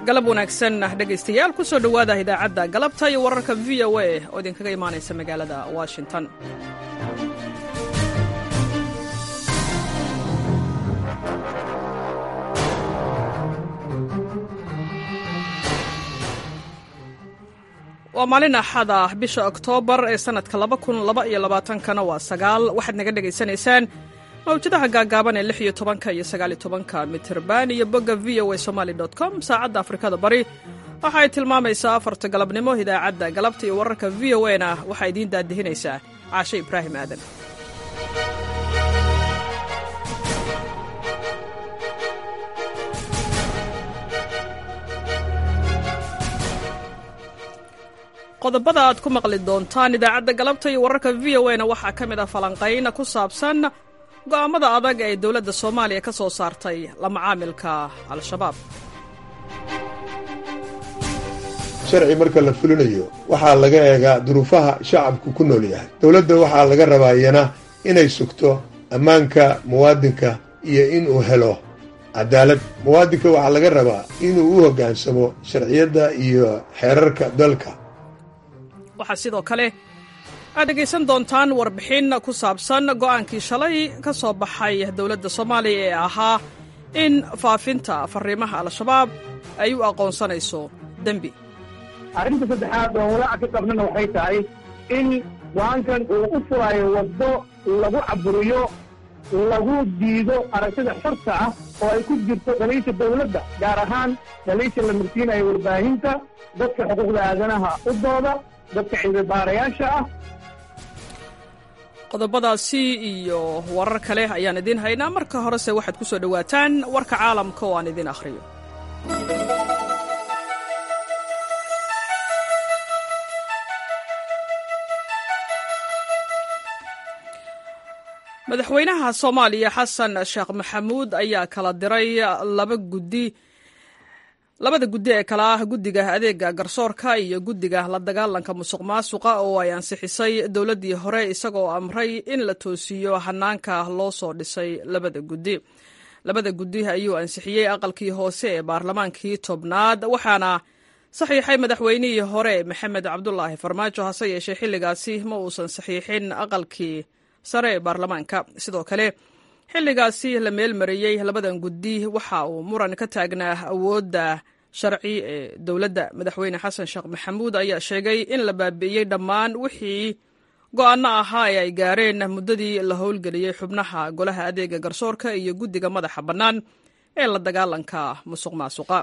galab wanaagsan dhegaystayaal ku soo dhowaada idaacadda galabta iyo wararka v o a oo idinkaga imaanaysa magaalada washington waa maalin axad ah bisha oktoobar ee sannadka kana waa sagaal waxaad naga dhegaysanaysaan mawjadaha gaagaaban ee lix iyo tobanka iyo sagaaliyo tobanka mitirban iyo bogga v o a somaali com saacadda afrikada bari waxa ay tilmaamaysaa afarta galabnimo idaacadda galabta iyo wararka v o a na waxaa idiin daadihinaysaa caashe ibraahim aadan qodobada aad ku maqli doontaan idaacadda galabta iyo wararka v o a na waxaa ka mid ah falanqayn ku saabsan go'aammada adag ee dowladda soomaaliya ka soo saartay la macaamilka al-shabaab sharci marka la fulinayo waxaa laga eegaa duruufaha shacabku ku nool yahay dowladda waxaa laga rabaa iyana inay sugto ammaanka muwaadinka iyo inuu helo cadaalad muwaadinka waxaa laga rabaa inuu u hoggaansamo sharciyadda iyo xeerarka dalka waxaa sidoo kale aad dhegaysan doontaan warbixin ku saabsan go'aankii shalay ka soo baxay dowladda soomaaliya ee ahaa in faafinta fariimaha al-shabaab ay u aqoonsanayso dembi arrinta saddexaad oo walaaca ka qabnana waxay tahay in go-aankan uu u furaayo waddo lagu caburiyo lagu diido aragtida xorta ah oo ay ku jirto dhaliisha dawladda gaar ahaan dhaliisha la mursiinayo warbaahinta dadka xuquuqda aadanaha u dooda dadka ciidabaarayaasha ah qodobadaasi iyo warar kale ayaan idiin haynaa marka horese waxaad ku soo dhowaataan warka caalamka oo aan idiin akhriyo madaxweynaha soomaaliya xasan sheekh maxamuud ayaa kala diray laba guddi labada guddi ee kale ah guddiga adeega garsoorka iyo guddiga la dagaalanka musuq maasuqa oo ay ansixisay dowladdii hore isagoo amray in la toosiyo hanaanka loo soo dhisay labada guddi labada guddi ayuu ansixiyey aqalkii hoose ee baarlamaankii tobnaad waxaana saxiixay madaxweynihii hore maxamed cabdulaahi farmaajo hase yeeshee xilligaasi ma uusan saxiixin aqalkii sare ee baarlamaanka sidoo kale xilligaasi la meelmariyey labadan guddi waxa uu muran ka taagnaa awoodda sharci ee dowladda madaxweyne xasan sheekh maxamuud ayaa sheegay in la baabi'iyey dhammaan wixii go'aano ahaa ee ay gaareen muddadii la howlgeliyey xubnaha golaha adeega garsoorka iyo guddiga madaxa bannaan ee la dagaalanka musuq maasuqa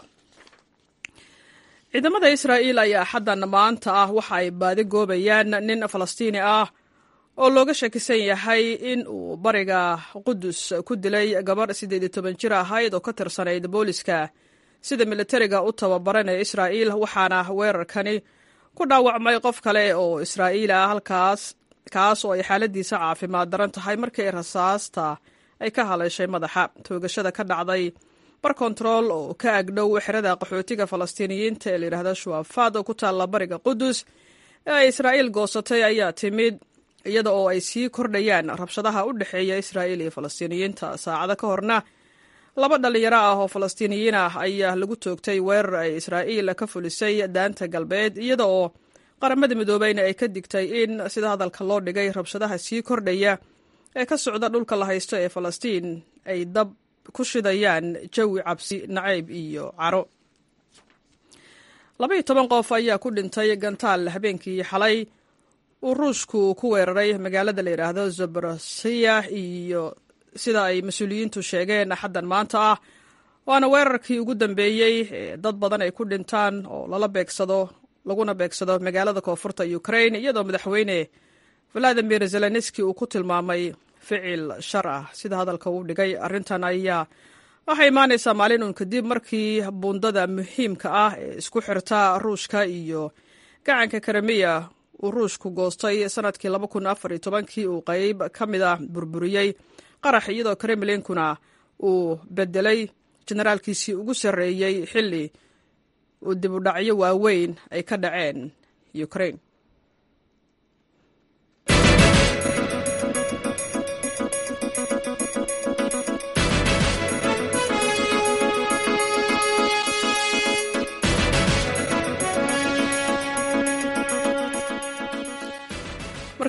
ciidamada israa'iil ayaa xaddan maanta ah waxa ay baadi goobayaan nin falastiini ah oo looga shakisan yahay in uu bariga qudus ku dilay gabadh siddeed iyo toban jir ahayd oo ka tirsanayd booliska sida militariga u tababaran ee israa'iil waxaana weerarkani ku dhaawacmay qof kale oo israa'iil ah halkaas kaas oo ay xaaladiisa caafimaad daran tahay markii rasaasta ay ka haleeshay madaxa toogashada ka dhacday bar kontarool oo ka agdhow xerada qaxootiga falastiiniyiinta ee layidhaahda shuwafaad oo ku taalla bariga qudus ee ay israa'iil goosatay ayaa timid iyada oo ay sii kordhayaan rabshadaha u dhexeeya israa'iil iyo falastiiniyiinta saacado ka horna laba dhallinyaro ah oo falastiiniyiin ah ayaa lagu toogtay weerar ay israa'iil ka fulisay daanta galbeed iyada oo qaramada midoobeyna ay ka digtay in sida hadalka loo dhigay rabshadaha sii kordhaya ee ka socda dhulka la haysto ee falastiin ay dab ku shidayaan jawi cabsi nacayb iyo caro labaiyo toban qof ayaa ku dhintay gantaal habeenkii xalay uu ruushku ku weeraray magaalada la yidhaahdo zaborosiya iyo sida ay mas-uuliyiintu sheegeen axaddan maanta ah waana weerarkii ugu dambeeyey ee dad badan ay ku dhintaan oo lala beegsado laguna beegsado magaalada koonfurta ukrain iyadoo madaxweyne valadimir zelenski uu ku tilmaamay ficil shar ah sida hadalka uu dhigay arrintan ayaa waxay imaanaysaa maalin uun kadib markii buundada muhiimka ah ee isku xirta ruushka iyo gacanka karamiya uu ruushku goostay sanadkii kii uu qayb ka mid ah burburiyey qarax iyadoo kremlinkuna uu bedelay generaalkiisii ugu sarreeyey xilli uu dib u dhacyo waaweyn ay ka dhaceen ukrain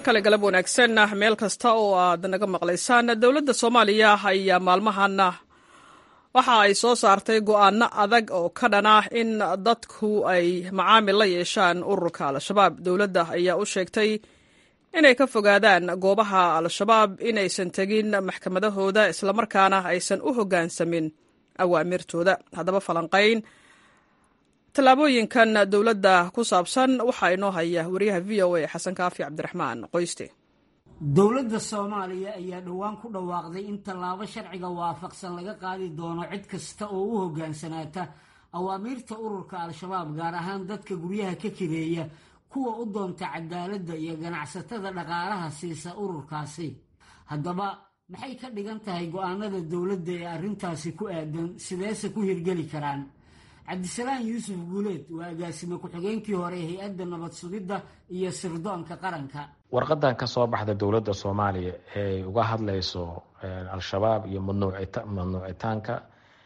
kale galab wanaagsan meel kasta oo aad naga maqlaysaan dowladda soomaaliya ayaa maalmahana waxa ay soo saartay go'aano adag oo ka dhan ah in dadku ay macaamil la yeeshaan ururka al-shabaab dowladda ayaa u sheegtay inay ka fogaadaan goobaha al-shabaab inaysan tegin maxkamadahooda islamarkaana aysan u hoggaansamin awaamirtooda haddaba falanqayn tallaabooyinkan dowladda ku saabsan waxaa inoo haya wariyaha v o a xasan kaafi cabdiraxmaan qoyste dowladda soomaaliya ayaa dhowaan ku dhawaaqday in tallaabo sharciga waafaqsan laga qaadi doono cid kasta oo u hoggaansanaata awaamiirta ururka al-shabaab gaar ahaan dadka guryaha ka kireeya kuwa u doonta cadaaladda iyo ganacsatada dhaqaalaha siisa ururkaasi haddaba maxay ka dhigan tahay go-aanada dowladda ee arrintaasi ku aadan sideese ku hirgeli karaan cabdisalaan yuusuf guuleed waa agaasime ku-xigeenkii hore hay-adda nabad sugidda iyo sirdoonka qaranka warqadan ka soo baxda dowladda soomaaliya ee uga hadlayso al-shabaab iyo mamnuucitaanka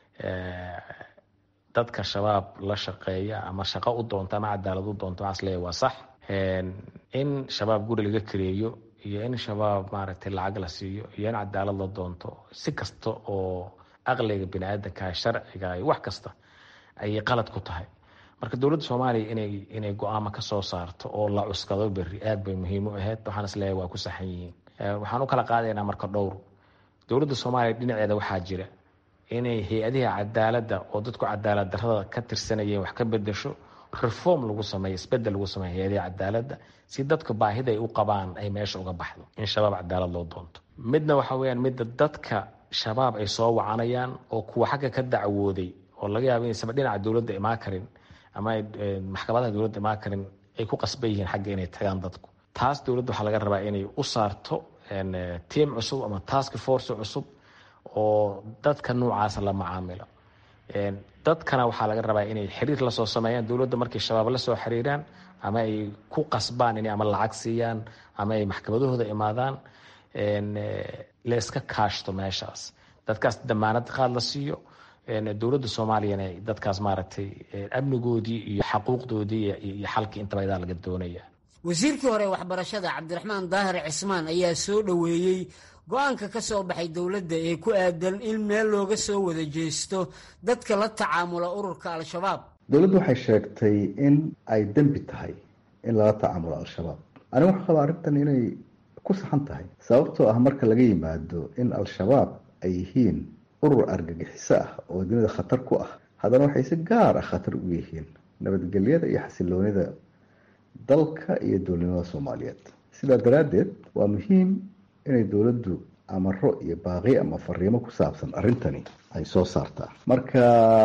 dadka shabaab la shaqeeya ama shaqo u doonto ama cadaalad u doonto waxaas leeyahy waa sax in shabaab guri laga kareeyo iyo in shabaab maaragtay lacag la siiyo iyo in cadaalad la doonto si kasta oo aqliga bini aadanka sharciga wax kasta ayay qalad ku tahay marka dowladda soomaaliya inay inay go-aamo ka soo saarto oo la cuskado berri aad bay muhiim u ahayd waxaan isleeyahay waa ku saxan yihiin waxaan u kala qaadaynaa marka dhowr dowladda soomaaliya dhinaceeda waxaa jira inay hay-adiha cadaaladda oo dadku cadaalad darrada ka tirsanayeen wax ka bedesho reform lagu sameeyo isbedel lagu sameeyo hay-adiha cadaaladda si dadka baahida ay u qabaan ay meesha uga baxdo in shabaab cadaalad loo doonto midna waxa weyaan midda dadka shabaab ay soo wacanayaan oo kuwa xagga ka dacwooday oo laga yaabo inaysaba dhinaca dowladda imaan karin ama maxkamadaha dowladda imaan karin ay ku qasban yihiin xagga inay tagaan dadku taas dowladda waxaa laga rabaa inay u saarto tiam cusub ama task force cusub oo dadka noocaasa la macaamilo dadkana waxaa laga rabaa inay xiriir lasoo sameeyaan dowladda markay shabaab la soo xiriiraan ama ay ku qasbaan inay ama lacag siiyaan ama ay maxkamadahooda imaadaan layska kaashto meeshaas dadkaas damaanad qaad la siiyo dowladda soomaaliyana dadkaas maaragtay amnigoodii iyo xaquuqdoodii iyo xalkii intaba idaa laga doonaya wasiirkii hore waxbarashada cabdiraxmaan daahir cismaan ayaa soo dhoweeyey go-aanka ka soo baxay dowladda ee ku aadan in meel looga soo wada jeesto dadka la tacaamula ururka al-shabaab dowladdu waxay sheegtay in ay dembi tahay in lala tacaamulo al-shabaab aniga waxaa qabaa arrintan inay ku saxan tahay sababtoo ah marka laga yimaado in al-shabaab ay yihiin urur argagixiso ah oo dunida khatar ku ah haddana waxay si gaar ah khatar ugu yihiin nabadgelyada iyo xasiloonida dalka iyo dowladnimada soomaaliyeed sidaa daraaddeed waa muhiim inay dowladdu amaro iyo baaqi ama fariimo ku saabsan arrintani ay soo saartaa marka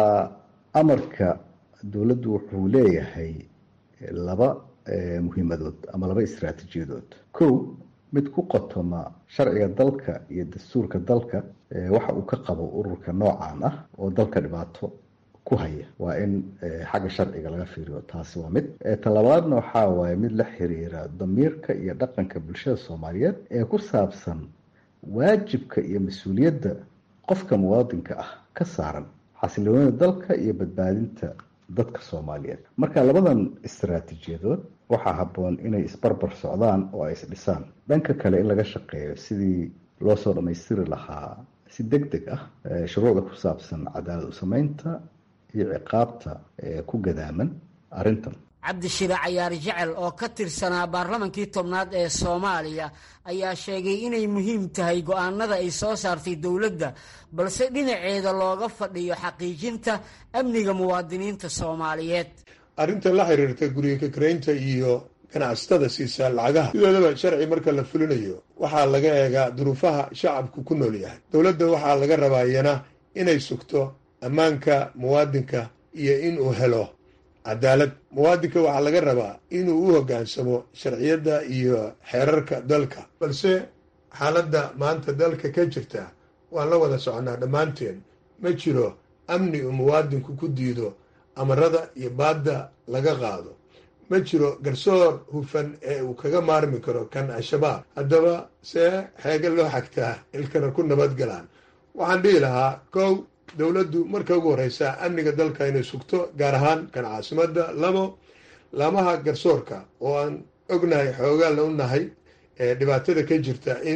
amarka dowladdu wuxuu leeyahay laba muhiimadood ama laba istraatiijiyadood kow mid ku qotoma sharciga dalka iyo dastuurka dalka waxa uu ka qabo ururka noocan ah oo dalka dhibaato ku haya waa in xagga sharciga laga fiiriyo taasi waa mid talabaadna waxaa waaye mid la xiriira damiirka iyo dhaqanka bulshada soomaaliyeed ee ku saabsan waajibka iyo mas-uuliyadda qofka muwaadinka ah ka saaran xasiloonida dalka iyo badbaadinta dadka soomaaliyeed marka labadan istaraatiijiyadood waxaa habboon inay isbarbar socdaan oo ay isdhisaan dhanka kale in laga shaqeeyo sidii loo soo dhammaystiri lahaa si deg deg ah shuruucda ku saabsan cadaalad u sameynta iyo ciqaabta ku gadaaman arrintan cabdishire cayaar jecel oo ka tirsanaa baarlamankii tobnaad ee soomaaliya ayaa sheegay inay muhiim tahay go-aanada ay soo saartay dowladda balse dhinaceeda looga fadhiyo xaqiijinta amniga muwaadiniinta soomaaliyeed arrinta la xiriirta guriga kakaraynta iyo ganacsatada siisaa lacagaha sidoodaba sharci marka la fulinayo waxaa laga eegaa duruufaha shacabku ku nool yahay dowladda waxaa laga rabaa iyana inay sugto ammaanka muwaadinka iyo inuu helo cadaalad muwaadinka waxaa laga rabaa inuu u hoggaansamo sharciyadda iyo xeerarka dalka balse xaaladda maanta dalka ka jirta waan la wada soconaa dhammaanteen ma jiro amni uu muwaadinku ku diido amarada iyo baadda laga qaado ma jiro garsoor hufan ee uu kaga maarmi karo kan al-shabaab haddaba see xeega loo xagtaa ilkana ku nabadgalaan waxaan dhihi lahaa kow dowladdu marka ugu horreysa amniga dalka inay sugto gaar ahaan kan caasimadda labo laamaha garsoorka oo aan ognahay xoogaalla u nahay dhibaatada ka jirta in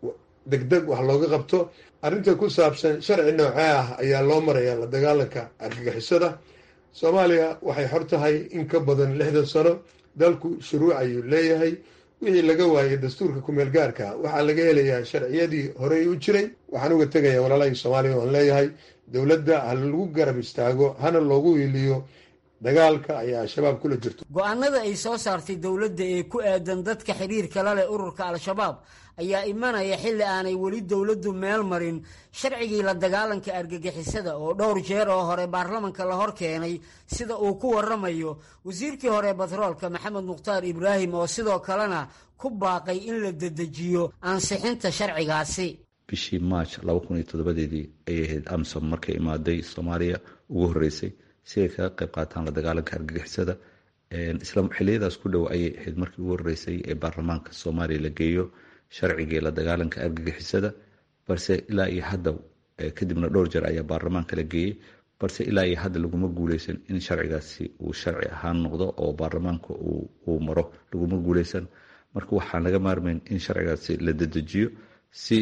degdeg wax looga qabto arrinta ku saabsan sharci noocee ah ayaa loo marayaa la dagaalanka argagixisada soomaaliya waxay xor tahay in ka badan lixdan sano dalku shuruuc ayuu leeyahay wixii laga waayay dastuurka kumeel gaarka waxaa laga helayaa sharciyadii horey u jiray waxaan uga tegaya walaalahii soomaaliya oan leeyahay dowladda ha lagu garab istaago hana loogu hiiliyo dagaalka ayaa al-shabaab kula jirto go-aanada ay soo saartay dowladda ee ku aadan dadka xiriirka la leh ururka al-shabaab ayaa imanaya xilli aanay weli dowladdu meel marin sharcigii la dagaalanka argagixisada oo dhowr jeer oo hore baarlamanka la hor keenay sida uu ku waramayo wasiirkii hore batroolka maxamed mukhtaar ibraahim oo sidoo kalena ku baaqay in la dedejiyo ansixinta sharcigaasi bishii march laba kun iyo toddobadeedii ayay ahayd amsom markay imaaday soomaaliya ugu horreysay si ay kaga qayb qaataan la dagaalanka argagixisada isla xiliyadaas ku dhow ayay ahayd markii ugu horreysay ee baarlamaanka soomaaliya la geeyo sharcigii la dagaalanka argagixisada balse ilaa iyo hadda kadibna dhowr jeer ayaa baarlamaanka la geeyey balse ilaa iyo hadda laguma guuleysan in sharcigaasi uu sharci ahaan noqdo oo baarlamaanka uu maro laguma guuleysan marka waxaan laga maarmayn in sharcigaasi la dedejiyo si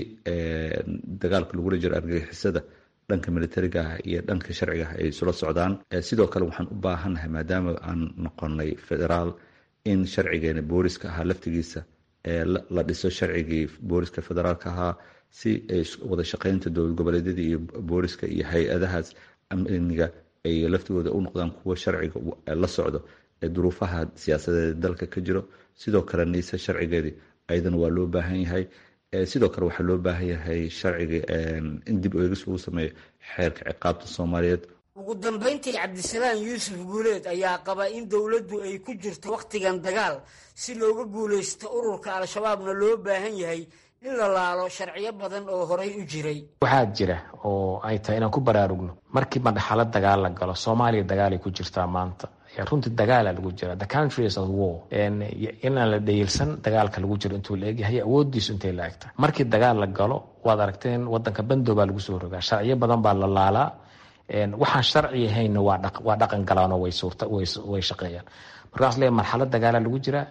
dagaalka lagula jiro argagixisada dhanka militariga ah iyo dhanka sharciga ah ay isula socdaan sidoo kale waxaan u baahannahay maadaama aan noqonay federaal in sharcigeena booliska ahaa laftigiisa la dhiso sharcigii booliska federaalka ahaa si wada shaqeynta dowlad goboleedyada iyo booliska iyo hay-adahaas amniga ay laftigooda u noqdaan kuwa sharciga la socdo ee duruufaha siyaasadeed dalka ka jiro sidoo kale niise sharcigeedii ayadana waa loo baahan yahay sidoo kale waxaa loo baahan yahay sharciga in dib eegis lagu sameeyo xeerka ciqaabta soomaaliyeed ugu dambayntii cabdisalaan yuusuf guuleed ayaa qaba in dowladdu ay ku jirto wakhtigan dagaal si looga guulaysto ururka al-shabaabna loo baahan yahay in la laalo sharciyo badan oo horay u jiray waxaa jira oo ay tahay inaan ku baraarugno markii madhaxalo dagaal la galo soomaaliya dagaalay ku jirtaa maanta runtii dagaala lagu jira the country is at war inaan la dhayilsan dagaalka lagu jiro intuu la egyahay awoodiisu intay la egta markii dagaal la galo waad aragteen wadanka bandow baa lagu soo rogaa sharciyo badan baa la laalaa waxaan sharci ahaynna waa dhaqan galaanoo way shaqeeyaan markaas le marxalad dagaala lagu jiraa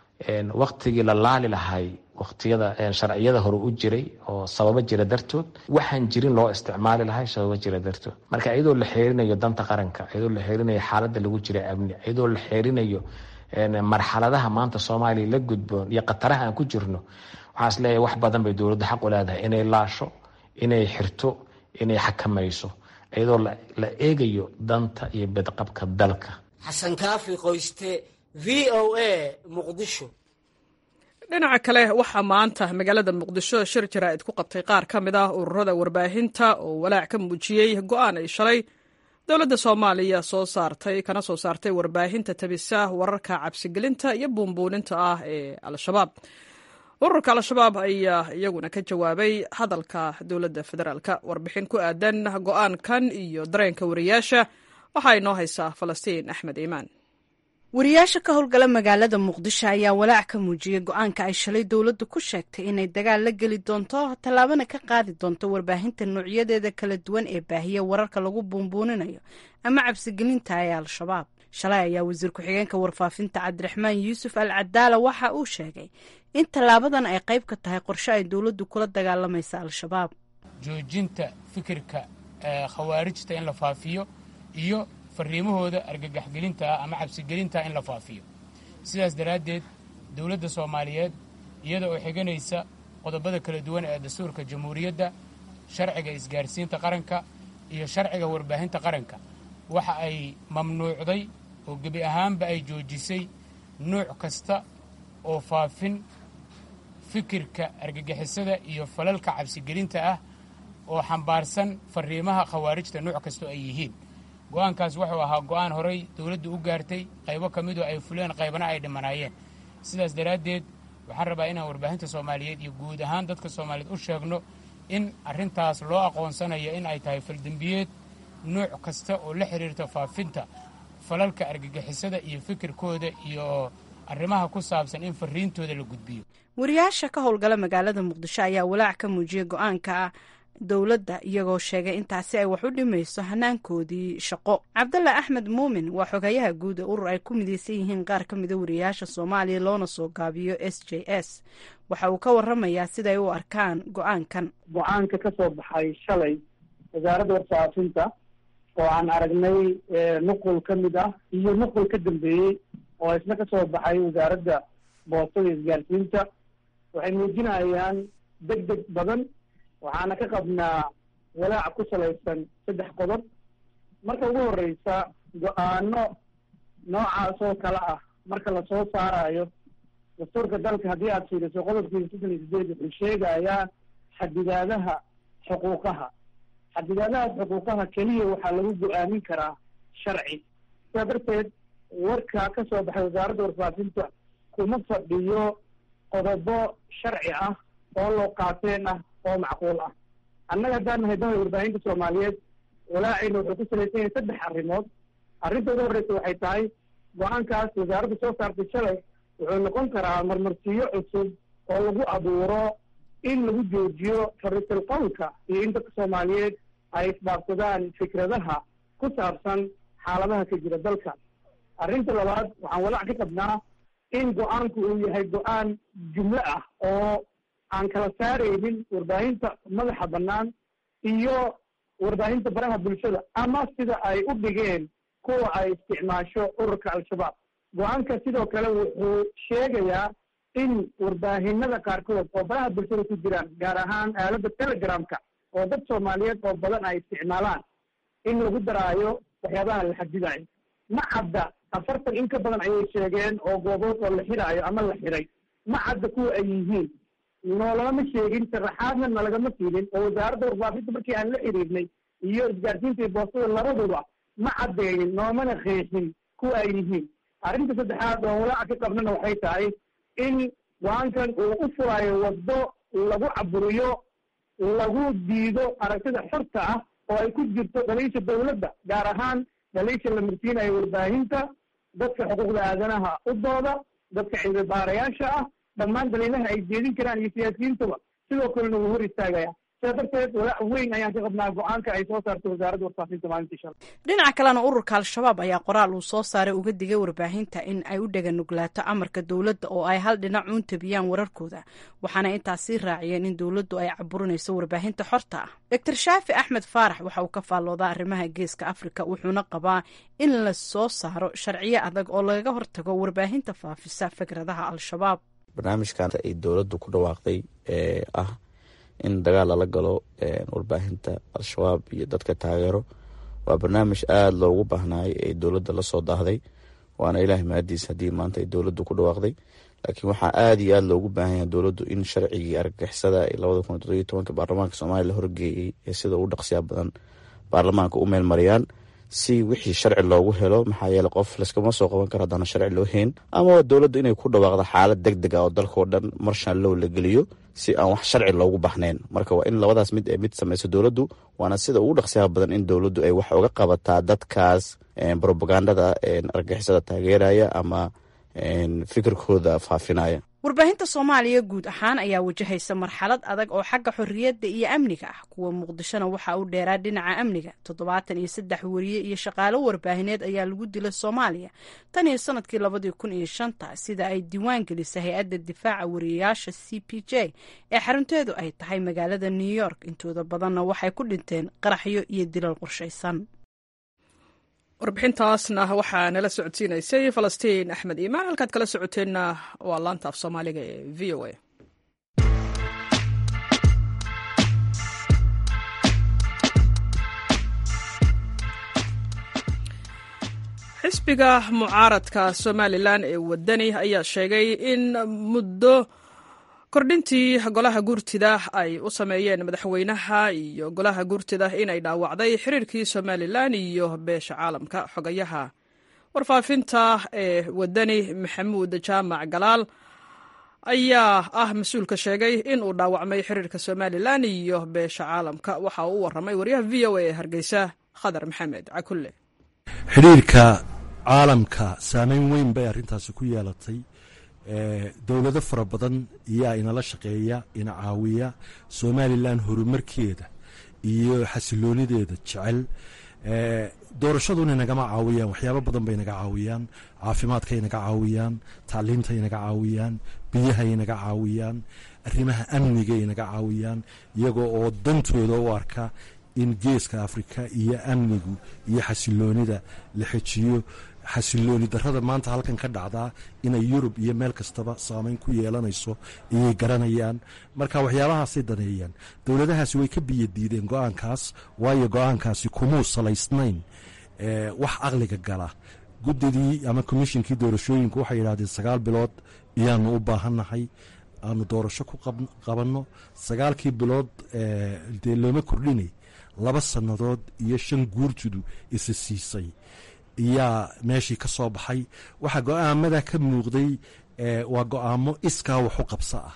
waktigii la laali lahay waktiyada sharciyada hore u jiray oo sababo jira dartood waxaan jirin loo isticmaali lahay sababo jira dartood marka iyadoo la xeerinayo danta qaranka iyadoo la xeerinayo xaalada lagu jira amni iyadoo la xeerinayo marxaladaha maanta soomaaliya la gudboon iyo khataraha aan ku jirno waxaas leeyahay wax badan bay dowladda xaq u leedahay inay laasho inay xirto inay xakamayso iyadoo la eegayo danta iyo bedqabka dalka xasan kaafi qoyste v o a muqdisho dhinaca kale waxaa maanta magaalada muqdisho shir jaraa'id ku qabtay qaar ka mid ah ururada warbaahinta oo walaac ka muujiyey go-aan ay shalay dowladda soomaaliya soo saartay kana soo saartay warbaahinta tabisa wararka cabsigelinta iyo buunbuuninta ah ee al-shabaab ururka al-shabaab ayaa iyaguna ka jawaabay hadalka dowladda federaalka warbixin ku aadan go-aankan iyo dareenka wariyaasha waxaa inoo haysaa falastiin axmed iimaan wariyaasha ka howlgala magaalada muqdisho ayaa walaac ka muujiyey go-aanka ay shalay dowladdu ku sheegtay inay dagaal la geli doonto tallaabana ka qaadi doonto warbaahinta noocyadeeda kala duwan ee baahiya wararka lagu buunbuuninayo ama cabsigelinta ee al-shabaab shalay ayaa wasiir ku-xigeenka warfaafinta cabdiraxmaan yuusuf al cadaala waxa uu sheegay in tallaabadan ay qayb ka tahay qorshe ay dowladdu kula dagaalamaysa al-shabaab joojinta fikirka khawaarijta in la faafiyo iyo fariimahooda argagaxgelinta ah ama cabsigelinta in la faafiyo sidaas daraaddeed dowladda soomaaliyeed iyada oo xiganaysa qodobada kala duwan ee dastuurka jamhuuriyadda sharciga isgaarsiinta qaranka iyo sharciga warbaahinta qaranka waxa ay mamnuucday oo gebi ahaanba ay joojisay nuuc kasta oo faafin fikirka argagixisada iyo falalka cabsigelinta ah oo xambaarsan fariimaha khawaarijta nuuc kastoo ay yihiin go-aankaas wuxuu ahaa go-aan horay dowladdu u gaartay qaybo ka midoo ay fuleen qaybana ay dhimanaayeen sidaas daraaddeed waxaan rabaa inaan warbaahinta soomaaliyeed iyo guud ahaan dadka soomaaliyeed u sheegno in arrintaas loo aqoonsanayo in ay tahay faldembiyeed nuuc kasta oo la xiriirta faafinta falalka argagixisada iyo fikirkooda iyo arrimaha ku saabsan in fariintooda la gudbiyo wariyaasha ka howlgala magaalada muqdisho ayaa walaac ka muujiyey go-aanka dowladda iyagoo sheegay intaasi ay wax u dhimayso hanaankoodii shaqo cabdalla axmed muumin waa xogayaha guud ee urur ay ku midaysan yihiin qaar ka mida wariyaasha soomaaliya loona soo gaabiyo s j s waxa uu ka waramayaa siday u arkaan go-aankan go-aanka ka soo baxay shalay wasaaradda warfaafinta oo aan aragnay nuqul ka mid ah iyo nuqul ka dambeeyey oo isna ka soo baxay wasaaradda boostada isgaarsiinta waxay muujinayaan deg deg badan waxaana ka qabnaa walaac ku salaysan saddex qodob marka ugu horeysa go-aano noocaas oo kale ah marka lasoo saarayo dastuurka dalka haddii aad fiiriso qodobkiisa soddon iyo sideed wuxuu sheegayaa xadidaadaha xuquuqaha xadidaadahaas xuquuqaha keliya waxaa lagu go-aamin karaa sharci sidaa darteed warka ka soo baxay wasaaradda warfaafinta kuma fadhiyo qodobo sharci ah oo loo qaateen ah oo macquul ah annaga haddaan nahay dahda warbaahinta soomaaliyeed walaacina wuxuu ku salaysan yahay saddex arrimood arrinta ugu horreysa waxay tahay go-aankaas wasaaradda soo saartay shalay wuxuu noqon karaa marmarsiyo cusub oo lagu abuuro in lagu joojiyo fariisul qowlka iyo in dadka soomaaliyeed ay isdhaafsadaan fikradaha ku saabsan xaaladaha ka jira dalka arrinta labaad waxaan walaac ka qabnaa in go-aanku uu yahay go-aan jumlo ah oo aan kala saaraynin warbaahinta madaxa bannaan iyo warbaahinta baraha bulshada ama sida ay u dhigeen kuwa ay isticmaasho ururka al-shabaab go-aanka sidoo kale wuxuu sheegayaa in warbaahinada qaarkood oo baraha bulshada ku jiraan gaar ahaan aaladda telegramka oo dad soomaaliyeed oo badan ay isticmaalaan in lagu daraayo waxyaabaha la xadidayo ma cadda afartan in ka badan ayay sheegeen oo goobood oo la xiraayo ama la xiray ma cadda kuwa ay yihiin noolama sheegin sharaxaadna nalagama siinin oo wasaaradda warbaafinta markii aan la xiriirnay iyo isgaarsiinta iyo boostada labaduba ma caddeeyin noomana qeexin kuwa ay yihiin arrinta saddexaad oo walaaca ka qabnana waxay tahay in go-aankan uu u furaayo waddo lagu caburiyo lagu diido aragtida xorta ah oo ay ku jirto dhaliisha dawladda gaar ahaan dhaliisha la marsiinayo warbaahinta dadka xuquuqda aadanaha u dooda dadka cilmi baarayaasha ah dhammaan daliilaha ay jeedin karaan iyo siyaasiyiintaba sidoo kalena wuu hor istaagaya sidaa darteed walaac weyn ayaan ka qabnaa go-aanka ay soo saartay wasaaradda warfaafinta maalintii shalay dhinaca kalena ururka al-shabaab ayaa qoraal uu soo saaray uga digay warbaahinta in ay u dheganuglaato amarka dowladda oo ay hal dhinac uun tabiyaan wararkooda waxaana intaas sii raaciyeen in dowladdu ay caburinayso warbaahinta xorta ah doctor shaafi axmed faarax waxa uu ka faalloodaa arrimaha geeska afrika wuxuuna qabaa in la soo saaro sharciyo adag oo lagaga hortago warbaahinta faafisa fikradaha al-shabaab barnaamijkan ay dowladdu ku dhawaaqday ee ah in dagaal lala galo warbaahinta al-shabaab iyo dadka taageero waa barnaamij aada loogu baahnaay ee dowladda lasoo daahday waana ilaahay mahadiis haddii maanta ay dowladdu ku dhawaaqday laakiin waxaa aada iyo aada loogu baahan yahay dowladdu in sharcigii argagixisada ee labada kun toddobiyo tobanka baarlamaanka soomaaliya la horgeeyey ee sida ugu dhaqsiyaa badan baarlamaanka u meel mariyaan si wixii sharci loogu helo maxaa yeele qof laskama soo qaban karo haddana sharci loo hayn ama dowladdu inay ku dhawaaqdo xaalad deg deg ah oo dalkao dhan marshan low la geliyo si aan wax sharci loogu baxnayn marka waa in labadaas mid mid samayso dowladdu waana sida ugu dhaqsiyaha badan in dowladdu ay wax uga qabataa dadkaas robagandada argagixisada taageeraya ama fikirkooda faafinaya warbaahinta soomaaliya guud ahaan ayaa wajahaysa marxalad adag oo xagga xorriyadda iyo amniga ah kuwa muqdishona waxa uu dheeraa dhinaca amniga toddobaatan iyo saddex wariye iyo shaqaalo warbaahineed ayaa lagu dilay soomaaliya tan iyo sanadkii labadii kun iyo shanta sida ay diiwaan gelisay hay-adda difaaca wariyayaasha c p j ee xarunteedu ay tahay magaalada new york intooda badanna waxay ku dhinteen qaraxyo iyo dilal qorshaysan warbixintaasna waxaa nala socodsiinaysay falastiin axmed iimaan halkaad kala socoteenna waa laanta af soomaaliga ee v o a xisbiga mucaaradka somalilan ee wadani ayaa sheegay in muddo kordhintii golaha guurtida ay u sameeyeen madaxweynaha iyo golaha guurtida inay dhaawacday xiriirkii somalilan iyo beesha caalamka xogayaha warfaafinta ee wadani maxamuud jaamac galaal ayaa ah mas-uulka sheegay in uu dhaawacmay xiriirka somalilan iyo beesha caalamka waxa uu u waramay waryaha v o a ee hargeysa khadar maxamed cakulle xidhiirka caalamka saameyn weyn bay arrintaasi ku yeelatay dowlado fara badan iyaa inala shaqeeya ina caawiya somalilan horumarkeeda iyo xasiloonideeda jecel doorashaduna nagama caawiyaan waxyaabo badan bay naga caawiyaan caafimaadkay naga caawiyaan tacliimtay naga caawiyaan biyahay naga caawiyaan arrimaha amnigay naga caawiyaan iyagoo oo dantooda u arka in geeska afrika iyo amnigu iyo xasiloonida la xejiyo xasilooni darrada maanta halkan ka dhacdaa inay yurub iyo meel kastaba saameyn ku yeelanayso ayay garanayaan marka waxyaabahaasay daneeyaan dowladahaasi way ka biyadiideen go-aankaas waayo go-aankaasi kumuu salaysnayn wax caqliga gala guddidii ama komishinkii doorashooyinku waxay yidhahdeen sagaal bilood iyaanu u baahannahay aanu doorasho ku qabanno sagaalkii bilood dee looma kordhinay laba sannadood iyo shan guurtudu isa siisay iyaa meeshii ka soo baxay waxaa go-aamada ka muuqday waa go-aamo iskaa waxu qabso ah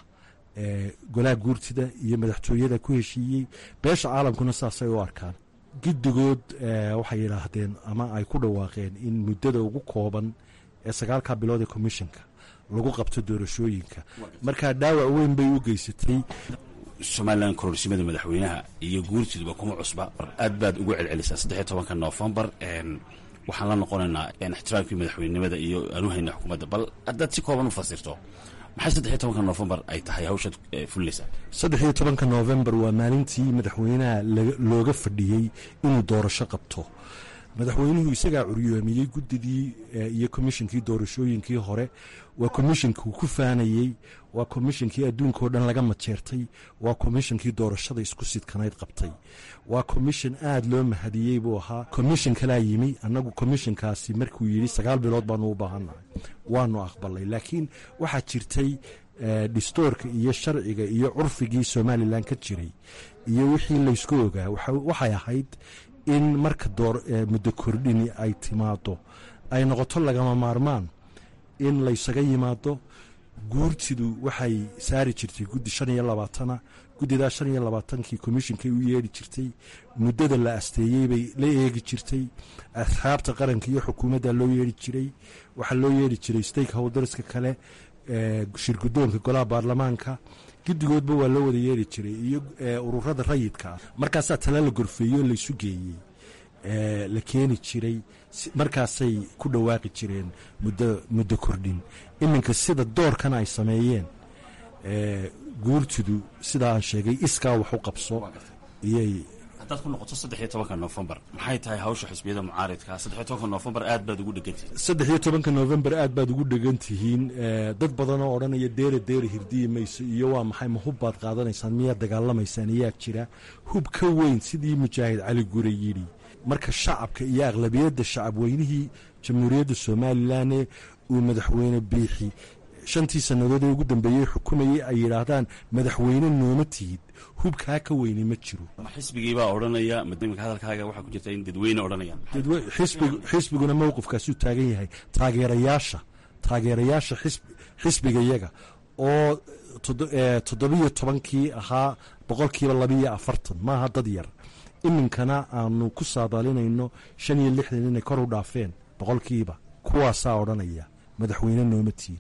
golaha guurtida iyo madaxtooyada ku heshiiyey beesha caalamkuna saasay u arkaan giddigood waxay yidhaahdeen ama ay ku dhawaaqeen in muddada ugu kooban ee sagaalka bilood ee commissionka lagu qabto doorashooyinka markaa dhaawac weyn bay u geysatay somalilan kororsimada madaxweynaha iyo guurtiduba kuma cusba aad baad ugu celcelisaa saddexiyo tobanka noofembar waxaan la noqonaynaa ixtiraamkii madaxweynenimada iyo anuhayna xukuumadda bal haddaad si kooban u fasirto maxay saddexiyo tobanka noofembar ay tahay hawshaad fulinaysaa saddexiyo tobanka noofembar waa maalintii madaxweynaha looga fadhiyey inuu doorasho qabto madaxweynuhu isagaa curyoomiyey guddidii iyo komishinkii doorashooyinkii hore waa komishinkii ku faanayey waa komishinkii adduunkao dhan laga majeertay waa komishinkii doorashada isku sidkanayd qabtay waa komishin aad loo mahadiyey buu ahaa komishin kalaa yimi annagu komishinkaasi markuu yidhi sagaal bilood baanu u baahannahay waanu aqbalay laakiin waxaa jirtay dhistoorka iyo sharciga iyo curfigii somalilan ka jiray iyo wixii laysku ogaa waxay ahayd in marka muddo kordhini ay timaado ay noqoto lagama maarmaan in laysaga yimaado guurtidu waxay saari jirtay guddi shan iyo labaatana guddidaa shan iyo labaatankii komishinkay u yeedhi jirtay muddada la asteeyey bay la eegi jirtay asxaabta qaranka iyo xukuumadda loo yeedhi jiray waxaa loo yeedhi jiray stakeholderska kale shirgudoonka golaha baarlamaanka guddigoodba waa loo wada yeeri jiray iyo ururada rayidka ah markaasaa tala la gorfeeyo laysu geeyey la keeni jiray markaasay ku dhawaaqi jireen muddo kordhin iminka sida doorkan ay sameeyeen guurtidu sida aan sheegay iskaa wax u qabso iyay haddaad ku noqoto saddexiyo tobanka noofembar maxay tahay hawsha xisbiyada mucaaridka saddexiyo tobanka noofembar aad baad ugu dhegantihiin saddexiyo tobanka noofembar aad baad ugu dhegan tihiin dad badan oo odhanaya deere deere hirdiyi mayso iyo waa maxay ma hub baad qaadanaysaan miyaad dagaalamaysaan iyaa jira hub ka weyn sidii mujaahid cali gure yidhi marka shacabka iyo aqlabiyadda shacab weynihii jamhuuriyadda somalilanee uu madaxweyne biixi shantii sannadood ee ugu dambeeyey xukumayey ay yidhaahdaan madaxweyne nooma tihid hubkaa ka weyni ma jiro xisbigiibaa odhanaya imika hadalkaaga waxaa ku jirta in dadweyne odhanayaan xisbiguna mowqifkaasuu taagan yahay taageerayaasha taageerayaasha xisbiga yaga oo toddobiyo tobankii ahaa boqolkiiba labiiyo afartan maaha dad yar iminkana aanu ku saadaalinayno shan iyo lixdan inay kor u dhaafeen boqolkiiba kuwaasaa odhanaya madaxweyne nooma tihid